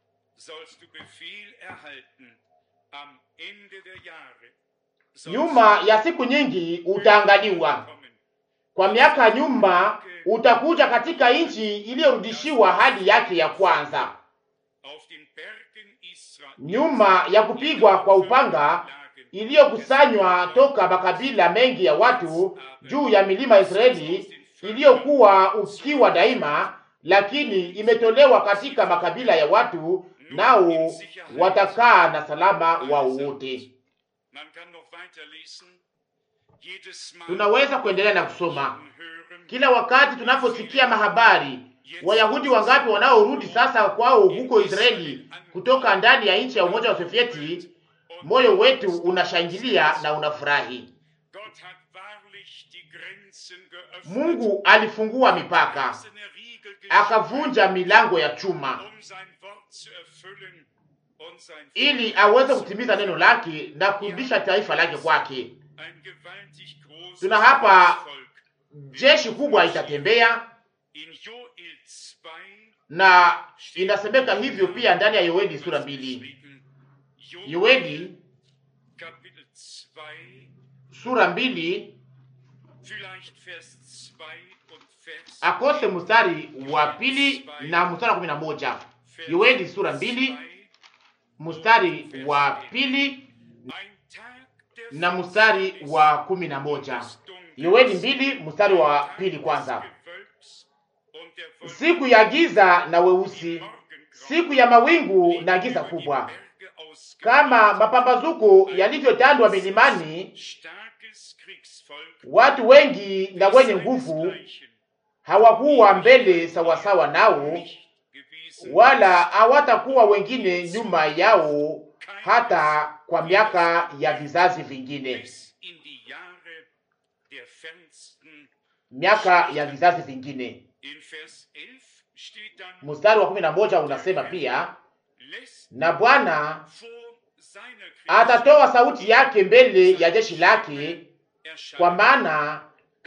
nyuma ya siku nyingi utaangaliwa kwa miaka nyuma utakuja katika nchi iliyorudishiwa hali yake ya kwanza, nyuma ya kupigwa kwa upanga iliyokusanywa toka makabila mengi ya watu juu ya milima ya Israeli, iliyokuwa ukiwa daima, lakini imetolewa katika makabila ya watu, nao watakaa na salama wao wote. Tunaweza kuendelea na kusoma kila wakati tunaposikia mahabari, Wayahudi wangapi wanaorudi sasa kwao huko Israeli kutoka ndani ya nchi ya Umoja wa Sovieti, moyo wetu unashangilia na unafurahi. Mungu alifungua mipaka, akavunja milango ya chuma ili aweze kutimiza neno lake na kurudisha taifa lake kwake. Tuna hapa jeshi kubwa itatembea na inasemeka hivyo pia ndani ya Yoeli sura mbili. Yoeli sura mbili akose mstari wa pili na mstari wa kumi na moja. Yoeli sura mbili mstari wa pili na mstari wa kumi na moja. Yoeli mbili mstari wa pili kwanza. Siku ya giza na weusi, siku ya mawingu na giza kubwa, kama mapambazuko yalivyotandwa milimani, watu wengi na wenye nguvu hawakuwa mbele sawasawa nao, wala hawatakuwa wengine nyuma yao, hata kwa miaka ya vizazi vingine miaka ya vizazi vingine. Mstari wa kumi na moja unasema pia, na Bwana atatoa sauti yake mbele ya jeshi lake, kwa maana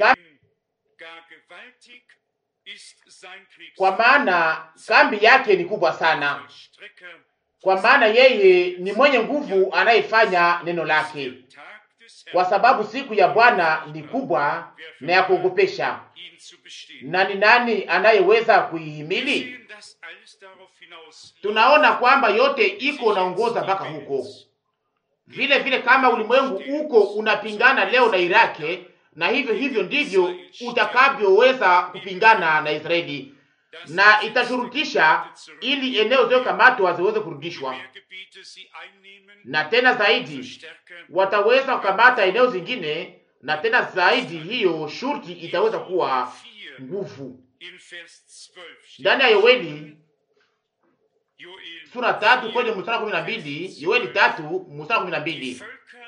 kwa maana kambi yake ni kubwa sana, kwa maana yeye ni mwenye nguvu anayefanya neno lake kwa sababu siku ya Bwana ni kubwa na ya kuogopesha, na ni nani anayeweza kuihimili? Tunaona kwamba yote iko naongoza mpaka huko. Vile vile kama ulimwengu uko unapingana leo na Iraki, na hivyo hivyo ndivyo utakavyoweza kupingana na Israeli, na itashurutisha ili eneo zilizokamatwa ziweze kurudishwa, na tena zaidi wataweza kukamata eneo zingine, na tena zaidi hiyo shurti itaweza kuwa nguvu. Ndani ya Yoeli sura tatu kwenye mstari kumi na mbili Yoeli tatu mstari kumi na mbili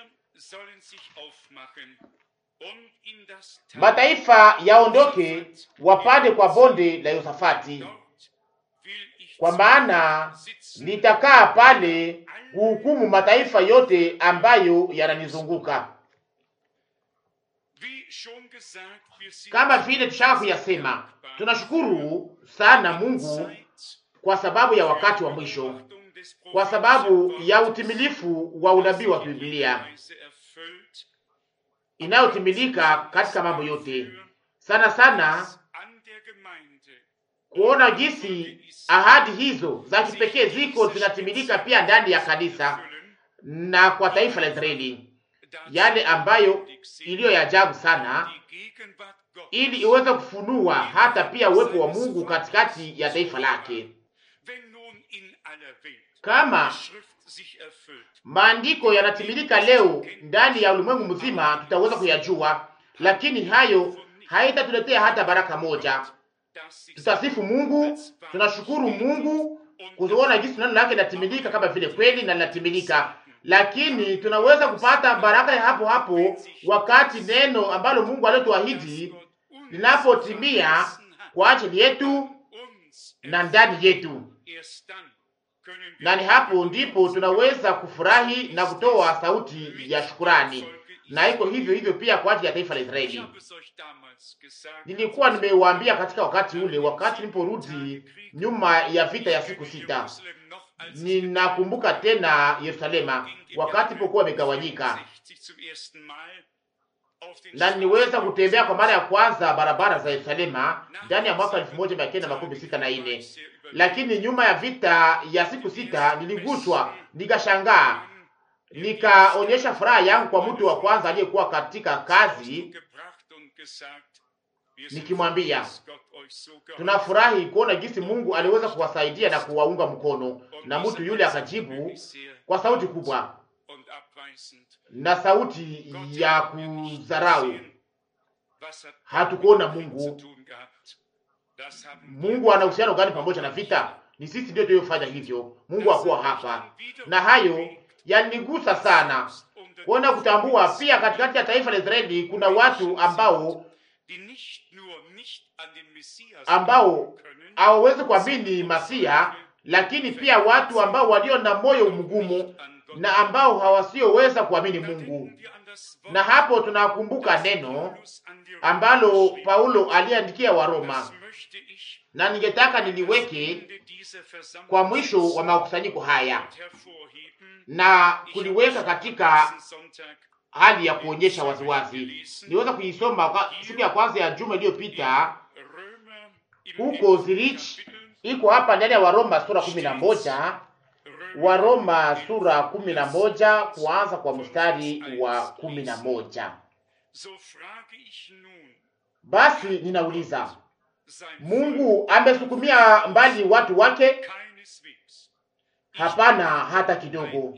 mataifa yaondoke wapande kwa bonde la Yosafati, kwa maana nitakaa pale kuhukumu mataifa yote ambayo yananizunguka. Kama vile tushaka kuyasema, tunashukuru sana Mungu kwa sababu ya wakati wa mwisho, kwa sababu ya utimilifu wa unabii wa Biblia inayotimilika katika mambo yote, sana sana kuona jinsi ahadi hizo za kipekee ziko zinatimilika pia ndani ya kanisa na kwa taifa la Israeli, yale ambayo iliyo ya ajabu sana, ili iweze kufunua hata pia uwepo wa Mungu katikati ya taifa lake. Kama maandiko yanatimilika leo ndani ya ulimwengu mzima, tutaweza kuyajua, lakini hayo haitatuletea hata baraka moja. Tutasifu Mungu, tunashukuru Mungu kuona jinsi neno lake linatimilika kama vile kweli na linatimilika, lakini tunaweza kupata baraka ya hapo hapo wakati neno ambalo Mungu aliyotuahidi linapotimia kwa ajili yetu na ndani yetu, na ni hapo ndipo tunaweza kufurahi na kutoa sauti ya shukurani na iko hivyo hivyo pia kwa ajili ya taifa la Israeli. Nilikuwa nimewaambia katika wakati ule, wakati niliporudi nyuma ya vita ya siku sita, ninakumbuka tena Yerusalema wakati pokuwa imegawanyika, na niweza kutembea kwa mara ya kwanza barabara za Yerusalema ndani ya mwaka elfu moja mia kenda makumi sita na nne. Lakini nyuma ya vita ya siku sita niliguswa, nikashangaa nikaonyesha furaha yangu kwa mtu wa kwanza aliyekuwa katika kazi, nikimwambia tunafurahi kuona jinsi Mungu aliweza kuwasaidia na kuwaunga mkono, na mtu yule akajibu kwa sauti kubwa na sauti ya kudharau, hatukuona Mungu. Mungu ana uhusiano gani pamoja na vita? Ni sisi ndio tuliyofanya hivyo. Mungu hakuwa hapa, na hayo yanigusa sana kuona kutambua pia katikati ya taifa la Israeli kuna watu ambao ambao hawawezi kuamini Masia, lakini pia watu ambao walio na moyo mgumu na ambao hawasioweza kuamini Mungu. Na hapo tunakumbuka neno ambalo Paulo aliandikia Waroma, na ningetaka niliweke kwa mwisho wa makusanyiko haya na kuliweka katika hali ya kuonyesha waziwazi. Niweza kuisoma siku ya kwanza ya juma iliyopita huko Zurich, iko hapa ndani ya Waroma sura kumi na moja Waroma sura kumi na moja kuanza kwa mstari wa kumi na moja Basi ninauliza, Mungu amesukumia mbali watu wake? Hapana, hata kidogo.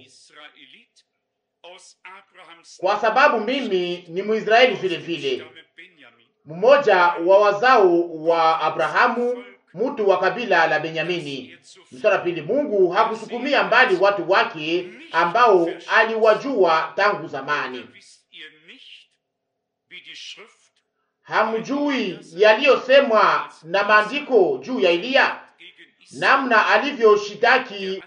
Kwa sababu mimi ni Mwisraeli vile vile, mmoja wa wazao wa Abrahamu, mtu wa kabila la Benyamini. Mstari pili, Mungu hakusukumia mbali watu wake ambao aliwajua tangu zamani. Hamjui yaliyosemwa na maandiko juu ya Eliya, namna alivyoshitaki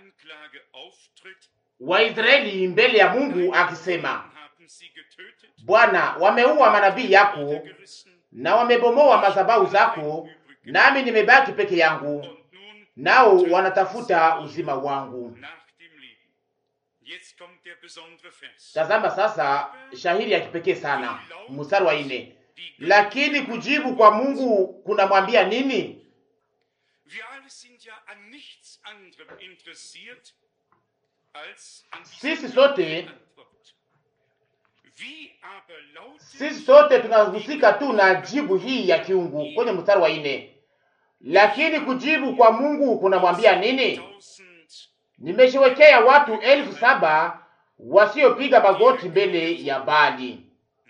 Waisraeli mbele ya Mungu akisema, Bwana, wameua manabii yako na wamebomoa madhabahu zako, nami nimebaki peke yangu, nao wanatafuta uzima wangu. Tazama sasa shahiri ya kipekee sana, mstari wa nne. Lakini kujibu kwa Mungu kunamwambia nini? Sisi sote sisi sote tunahusika tu na jibu hii ya kiungu kwenye mstari wa nne. Lakini kujibu kwa Mungu kunamwambia nini? Nimeshiwekea watu elfu saba wasiopiga magoti mbele ya Bali.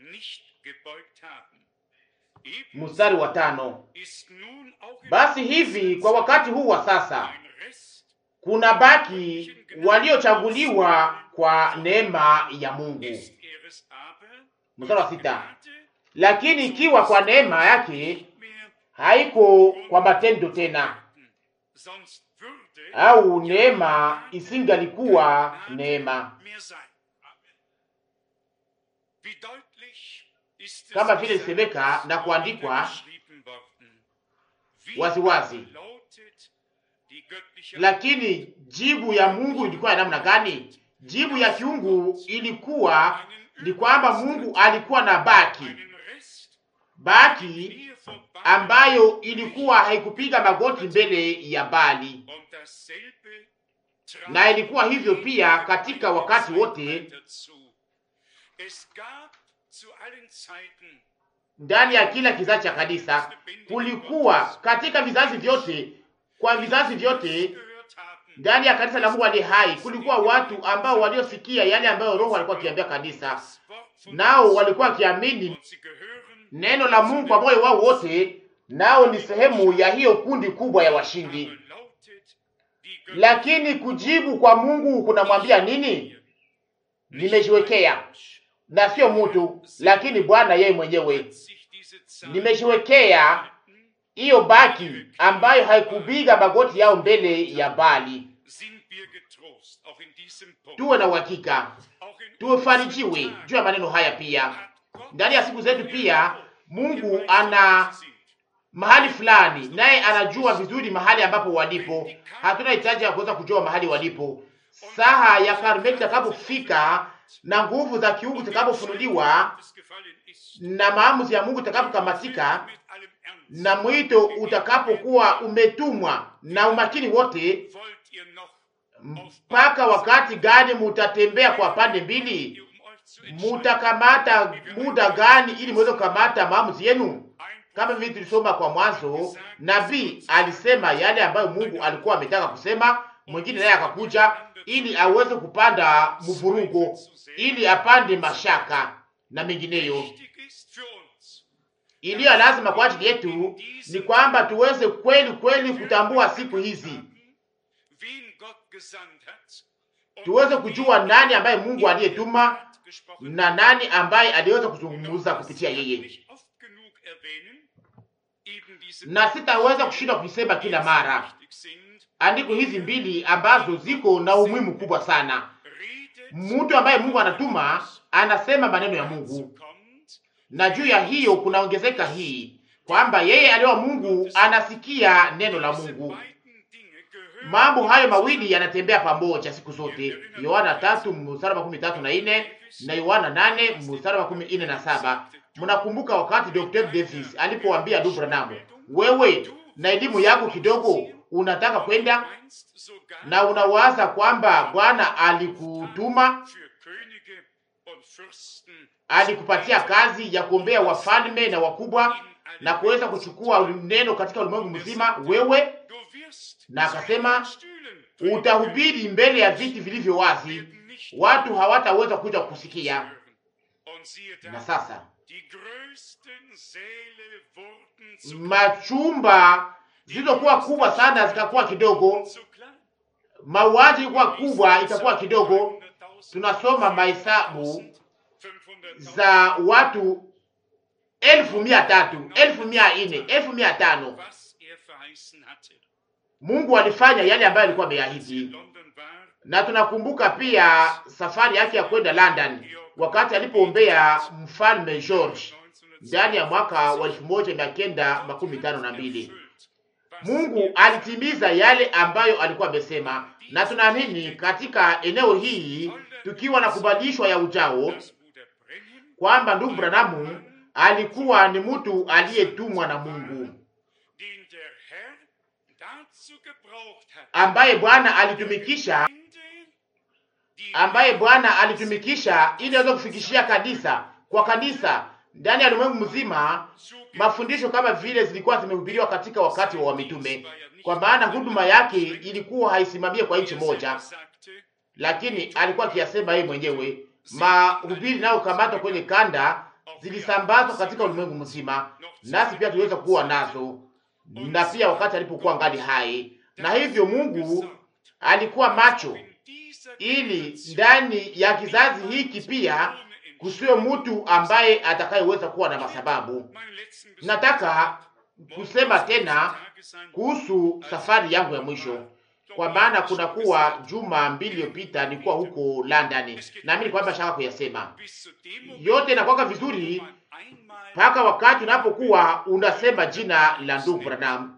Mstari wa tano. Basi hivi kwa wakati huu wa sasa kuna baki waliochaguliwa kwa neema ya Mungu. Mstari wa sita. Lakini ikiwa kwa neema yake, haiko kwa matendo tena, au neema isingalikuwa neema, kama vile isemeka na kuandikwa waziwazi. Lakini jibu ya Mungu ilikuwa ya namna gani? Jibu ya kiungu ilikuwa ni kwamba Mungu alikuwa na baki baki ambayo ilikuwa haikupiga magoti mbele ya Bali, na ilikuwa hivyo pia katika wakati wote ndani ya kila kizazi cha kanisa. Kulikuwa katika vizazi vyote, kwa vizazi vyote ndani ya kanisa la Mungu aliye hai, kulikuwa watu ambao waliosikia yale ambayo Roho alikuwa akiambia kanisa, nao walikuwa wakiamini neno la Mungu kwa moyo wao wote, nao ni sehemu ya hiyo kundi kubwa ya washindi. Lakini kujibu kwa Mungu kunamwambia nini? Nimejiwekea na sio mtu, lakini Bwana yeye mwenyewe. Nimejiwekea hiyo baki ambayo haikubiga magoti yao mbele ya Bali. Tuwe na uhakika, tuwefarijiwe juu ya maneno haya. Pia ndani ya siku zetu, pia Mungu ana mahali fulani, naye anajua vizuri mahali ambapo walipo. Hatuna hitaji ya kuweza kujua mahali walipo. Saha ya Karmeli itakapofika na nguvu za kiungu zitakapofunuliwa na maamuzi ya Mungu itakapokamatika na mwito utakapokuwa umetumwa na umakini wote, mpaka wakati gani mutatembea kwa pande mbili? Mutakamata muda gani ili muweze kukamata maamuzi yenu? Kama vile tulisoma kwa mwanzo, nabii alisema yale ambayo Mungu alikuwa ametaka kusema, mwingine naye akakuja ili aweze kupanda mvurugo, ili apande mashaka na mengineyo. Iliyo lazima kwa ajili yetu ni kwamba tuweze kweli kweli kutambua siku hizi, tuweze kujua nani ambaye Mungu aliyetuma na nani ambaye aliweza kuzungumza kupitia yeye, na sitaweza kushindwa kuisema kila mara andiko hizi mbili ambazo ziko na umuhimu kubwa sana. Mtu ambaye Mungu anatuma anasema maneno ya Mungu, na juu ya hiyo kunaongezeka hii kwamba yeye aliwa Mungu anasikia neno la Mungu. Mambo hayo mawili yanatembea pamoja siku zote. Yohana tatu mstari wa makumi tatu na ine na Yohana nane mstari wa makumi ine na saba. Mnakumbuka wakati Dr. Davis alipoambia ndugu Branham, wewe na elimu yako kidogo unataka kwenda na unawaza kwamba Bwana alikutuma, alikupatia kazi ya kuombea wafalme na wakubwa na kuweza kuchukua neno katika ulimwengu mzima wewe, na akasema utahubiri mbele ya viti vilivyo wazi, watu hawataweza kuja kusikia. Na sasa machumba zilizokuwa kubwa sana zikakuwa kidogo, mauaji ilikuwa kubwa itakuwa kidogo. Tunasoma mahesabu za watu elfu mia tatu elfu mia nne elfu mia tano Mungu alifanya yale ambayo alikuwa ameahidi, na tunakumbuka pia safari yake ya kwenda London wakati alipoombea mfalme George ndani ya mwaka wa elfu moja mia kenda makumi tano na mbili. Mungu alitimiza yale ambayo alikuwa amesema, na tunaamini katika eneo hii tukiwa na kubadilishwa ya ujao kwamba ndugu Branamu alikuwa ni mtu aliyetumwa na Mungu ambaye Bwana alitumikisha ambaye Bwana alitumikisha ili aweze kufikishia kanisa kwa kanisa ndani ya ulimwengu mzima mafundisho kama vile zilikuwa zimehubiriwa katika wakati wa mitume, kwa maana huduma yake ilikuwa haisimamie kwa nchi moja, lakini alikuwa akiyasema yeye mwenyewe. Mahubiri nayo kamatwa kwenye kanda zilisambazwa katika ulimwengu mzima, nasi pia tuweza kuwa nazo, na pia wakati alipokuwa ngali hai. Na hivyo Mungu alikuwa macho ili ndani ya kizazi hiki pia kusiwe mtu ambaye atakayeweza kuwa na masababu. Nataka kusema tena kuhusu safari yangu ya mwisho, kwa maana kuna kuwa juma mbili iliyopita nilikuwa huko London, naamini kwamba shaka kuyasema yote inakwaka vizuri mpaka wakati unapokuwa unasema jina la ndugu Branham,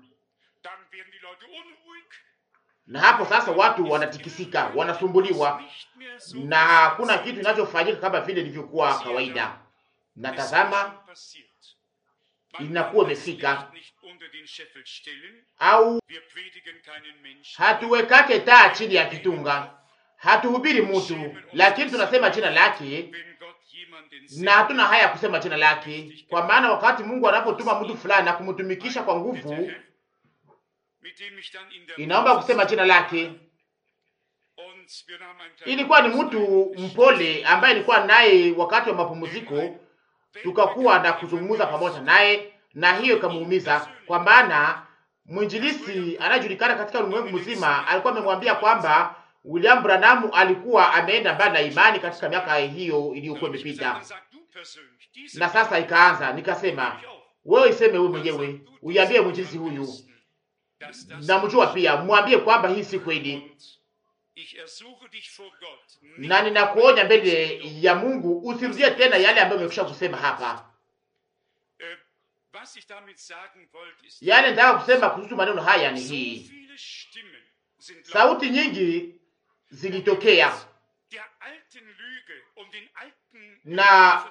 na hapo sasa watu wanatikisika, wanasumbuliwa na hakuna kitu kinachofanyika kama vile ilivyokuwa kawaida. Natazama inakuwa imefika, au hatuwekake taa chini ya kitunga, hatuhubiri mtu, lakini tunasema jina lake na hatuna haya ya kusema jina lake, kwa maana wakati Mungu anapotuma mtu fulani na kumtumikisha kwa nguvu, inaomba kusema jina lake. Ilikuwa ni mtu mpole ambaye ilikuwa naye wakati wa mapumziko, tukakuwa na kuzungumza pamoja naye, na hiyo ikamuumiza, kwa maana mwinjilisi anayejulikana katika ulimwengu mzima alikuwa amemwambia kwamba William Branham alikuwa ameenda mbali na imani katika miaka hiyo iliyokuwa imepita. Na sasa ikaanza, nikasema wewe iseme wewe mwenyewe, uiambie mwinjilisi huyu, namjua pia, mwambie kwamba hii si kweli, na ninakuonya mbele ya Mungu usirudie tena yale ambayo umekwisha kusema hapa. Yale nitaka kusema kuhusu maneno haya ni hii: sauti nyingi zilitokea na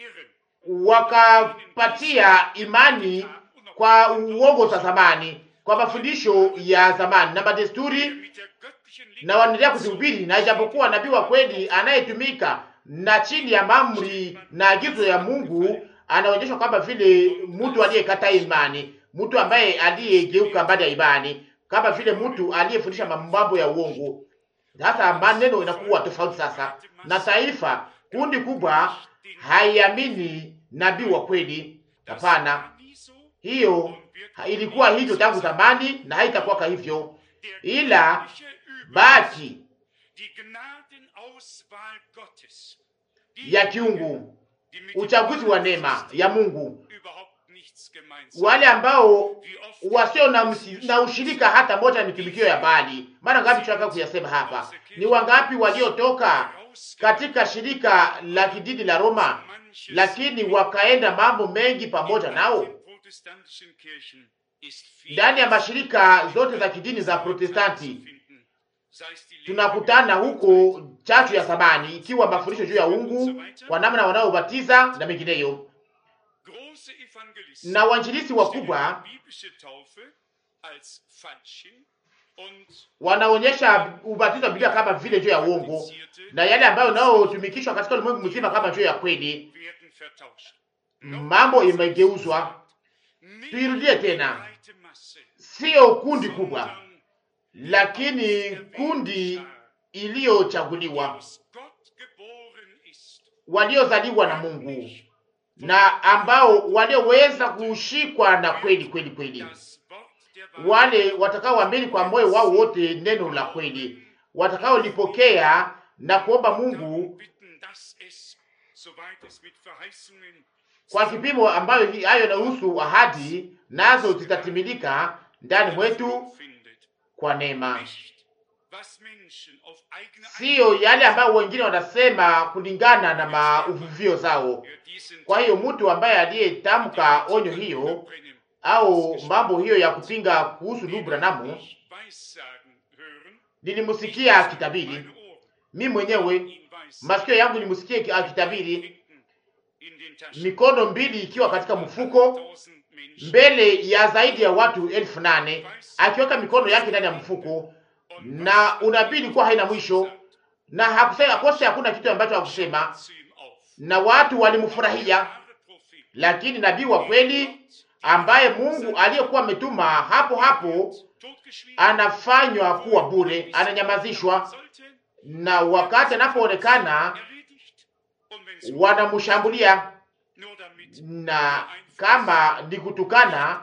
wakapatia imani kwa uongo za zamani, kwa mafundisho ya zamani na madesturi, na wanaendelea kuzihubiri. Na ijapokuwa nabii wa kweli anayetumika na chini ya mamri na agizo ya Mungu anaonyeshwa kwamba vile mtu aliyekataa imani, mtu ambaye aliyegeuka mbali ya imani, kama vile mtu aliyefundisha mambo ya uongo. Sasa maneno inakuwa tofauti sasa, na taifa kundi kubwa haiamini nabii wa kweli. Hapana, hiyo ilikuwa hivyo tangu zamani na haitakuwa hivyo, ila baki ya kiungu, uchaguzi wa neema ya Mungu, wale ambao wasio na, na ushirika hata moja na mitumikio ya Bali. Mara ngapi tunataka kuyasema hapa? Ni wangapi waliotoka katika shirika la kidini la Roma, lakini wakaenda mambo mengi pamoja nao. Ndani ya mashirika zote za kidini za Protestanti tunakutana huko chachu ya zamani, ikiwa mafundisho juu ya uungu kwa namna wanaobatiza na mengineyo na wanjilisi wakubwa wanaonyesha ubatizo wa Biblia kama vile juu ya uongo na yale ambayo nayotumikishwa katika ulimwengu mzima kama juu ya kweli. Mambo imegeuzwa. Tuirudie tena, sio kundi kubwa, lakini kundi iliyochaguliwa, waliozaliwa na Mungu na ambao walioweza kushikwa na kweli kweli kweli, wale watakaoamini kwa moyo wao wote neno la kweli, watakaolipokea na kuomba Mungu kwa kipimo ambayo hayo inahusu ahadi, nazo zitatimilika ndani mwetu kwa neema, siyo yale ambayo wengine wanasema kulingana na mauvuvio zao. Kwa hiyo mtu ambaye aliyetamka onyo hiyo au mambo hiyo ya kupinga kuhusu ndugu Branamu, nilimsikia akitabiri mimi mwenyewe, masikio yangu nilimsikia akitabiri, mikono mbili ikiwa katika mfuko mbele ya zaidi ya watu elfu nane akiweka mikono yake ndani ya mfuko, na unabii ilikuwa haina mwisho, na hakusema kose, hakuna kitu ambacho hakusema na watu walimfurahia. Lakini nabii wa kweli ambaye Mungu aliyekuwa ametuma hapo hapo anafanywa kuwa bure, ananyamazishwa, na wakati anapoonekana wanamshambulia, na kama ni kutukana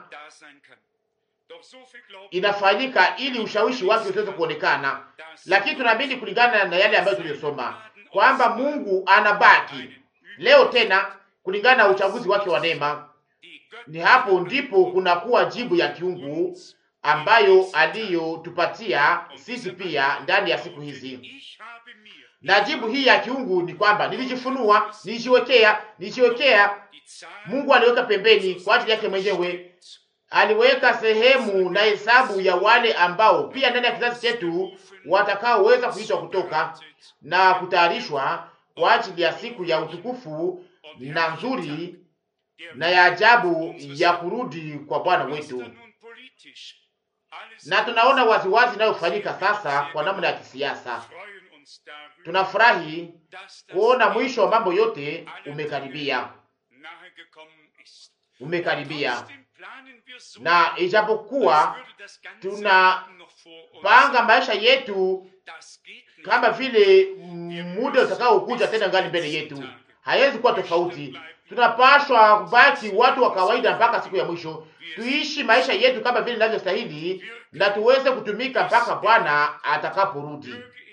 inafanyika ili ushawishi wake usiweze kuonekana. Lakini tunaamini kulingana na yale ambayo tuliyosoma kwamba Mungu anabaki leo tena kulingana na uchaguzi wake wa neema. Ni hapo ndipo kunakuwa jibu ya kiungu ambayo aliyotupatia sisi pia ndani ya siku hizi, na jibu hii ya kiungu ni kwamba nilijifunua, nilijiwekea, nilijiwekea. Mungu aliweka pembeni kwa ajili yake mwenyewe, aliweka sehemu na hesabu ya wale ambao pia ndani ya kizazi chetu watakaoweza kuitwa kutoka na kutayarishwa kwa ajili ya siku ya utukufu na nzuri na ya ajabu ya kurudi kwa Bwana wetu, na tunaona waziwazi inayofanyika sasa kwa namna ya kisiasa. Tunafurahi kuona mwisho wa mambo yote umekaribia, umekaribia, na ijapokuwa tunapanga maisha yetu kama vile muda utakaokuja tena ngali mbele yetu, haiwezi kuwa tofauti. Tunapashwa kubaki watu wa kawaida mpaka siku ya mwisho, tuishi maisha yetu kama vile inavyostahili, na tuweze kutumika mpaka Bwana atakaporudi,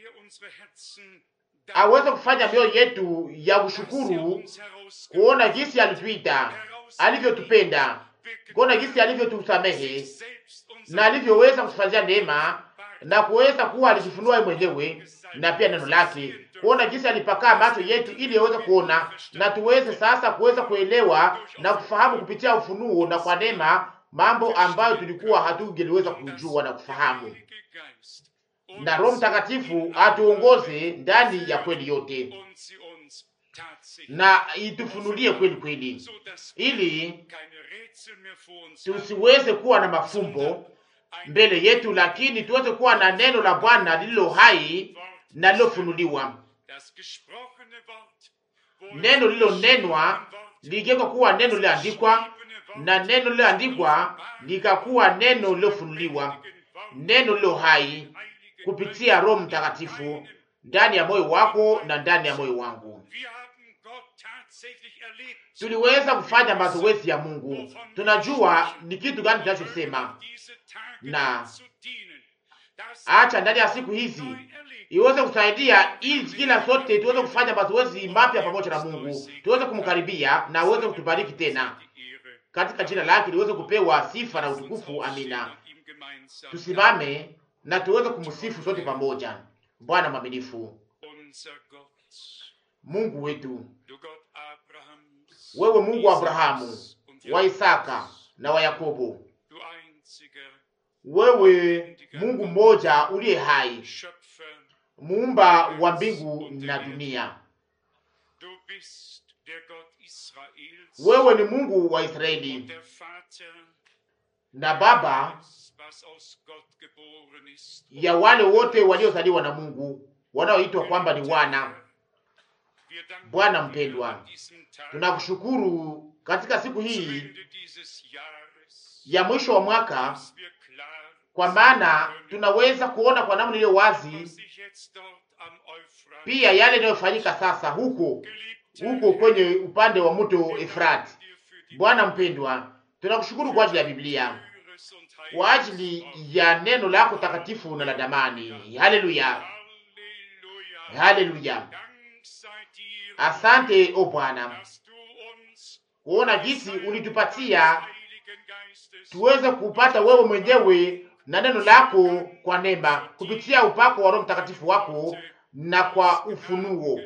aweze kufanya mioyo yetu ya ushukuru, kuona jinsi alituita, alivyotupenda, kuona jinsi alivyotusamehe na alivyoweza kutufanyia neema na kuweza kuwa alijifunua mwenyewe na pia neno lake, kuona jinsi alipakaa macho yetu ili aweze kuona, na tuweze sasa kuweza kuelewa na kufahamu kupitia ufunuo na kwa neema mambo ambayo tulikuwa hatungeliweza kujua na kufahamu, na Roho Mtakatifu atuongoze ndani ya kweli yote na itufunulie kweli kweli, ili tusiweze kuwa na mafumbo mbele yetu, lakini tuweze kuwa na neno la Bwana lililo hai na lilofunuliwa, neno lililonenwa ligeuka kuwa neno liloandikwa, na neno lililoandikwa likakuwa neno lilofunuliwa, neno lilo hai kupitia Roho Mtakatifu ndani ya moyo wako na ndani ya moyo wangu. Tuliweza kufanya mazoezi ya Mungu, tunajua ni kitu gani tunachosema, na acha ndani ya siku hizi iweze kusaidia ili kila sote tuweze kufanya mazoezi mapya pamoja na Mungu, tuweze kumkaribia na aweze kutubariki tena katika jina lake, liweze kupewa sifa na utukufu. Amina. Tusimame na tuweze kumsifu sote pamoja. Bwana mwaminifu, Mungu wetu, wewe Mungu wa Abrahamu, wa Isaka na wa Yakobo, wewe Mungu mmoja uliye hai, muumba wa mbingu na dunia. Wewe ni Mungu wa Israeli na Baba ya wale wote waliozaliwa na Mungu wanaoitwa kwamba ni wana. Bwana mpendwa, tunakushukuru katika siku hii ya mwisho wa mwaka, kwa maana tunaweza kuona kwa namna iliyo wazi pia yale yanayofanyika sasa huko huko kwenye upande wa mto Efrati. Bwana mpendwa, tunakushukuru kwa ajili ya Biblia, kwa ajili ya neno lako takatifu na la damani. Haleluya, haleluya. Asante o Bwana, kuona jinsi ulitupatia tuweze kupata wewe mwenyewe na neno lako kwa neema kupitia upako wa Roho Mtakatifu wako na kwa ufunuo.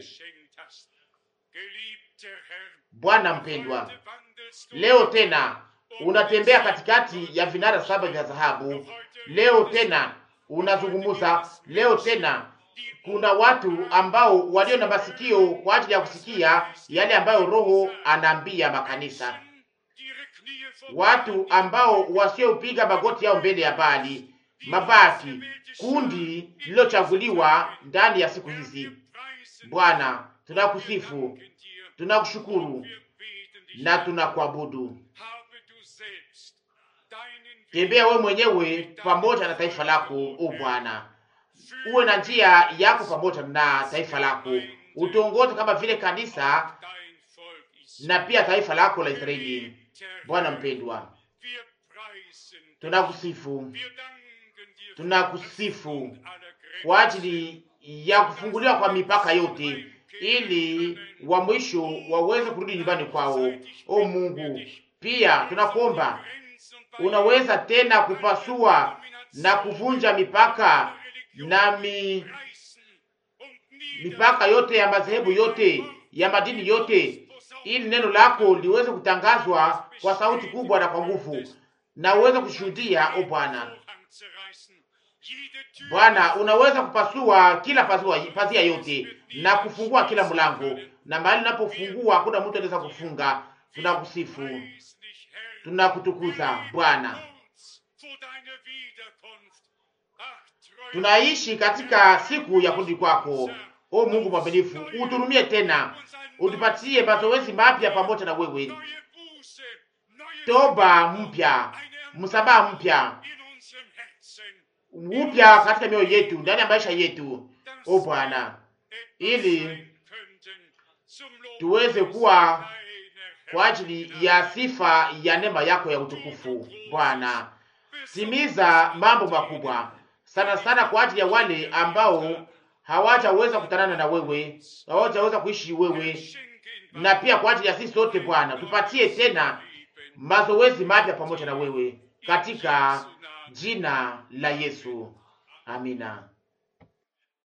Bwana mpendwa, leo tena unatembea katikati ya vinara saba vya dhahabu. Leo tena unazungumuza. Leo tena kuna watu ambao walio na masikio kwa ajili ya kusikia yale ambayo Roho anaambia makanisa, watu ambao wasiopiga magoti yao mbele ya Bali, mabaki kundi lililochaguliwa ndani ya siku hizi. Bwana, tunakusifu, tunakushukuru na tunakuabudu. Tembea wewe mwenyewe pamoja na taifa lako, o Bwana, uwe na njia yako pamoja na taifa lako, utuongoze kama vile kanisa na pia taifa lako la Israeli. Bwana mpendwa, tunakusifu, tunakusifu kwa ajili ya kufunguliwa kwa mipaka yote, ili wa mwisho waweze kurudi nyumbani kwao. O Mungu, pia tunakuomba unaweza tena kupasua na kuvunja mipaka na mi, mipaka yote ya madhehebu yote ya madini yote, ili neno lako liweze kutangazwa kwa sauti kubwa na kwa nguvu, na uweze kushuhudia. O Bwana, Bwana, unaweza kupasua kila pazua, pazia yote na kufungua kila mlango, na mahali unapofungua hakuna mtu anaweza kufunga, tunakusifu, tunakutukuza Bwana. Tunaishi katika siku ya kurudi kwako. O Mungu mwaminifu, uturumie tena, utupatie mazoezi mapya pamoja na wewe, toba mpya, msamaha mpya, upya katika mioyo yetu, ndani ya maisha yetu, o Bwana, ili tuweze kuwa kwa ajili ya sifa ya neema yako ya utukufu. Bwana, timiza mambo makubwa sana sana kwa ajili ya wale ambao hawajaweza kutanana na wewe, hawajaweza kuishi wewe, na pia kwa ajili ya sisi sote Bwana, tupatie tena mazoezi mapya pamoja na wewe katika jina la Yesu, amina.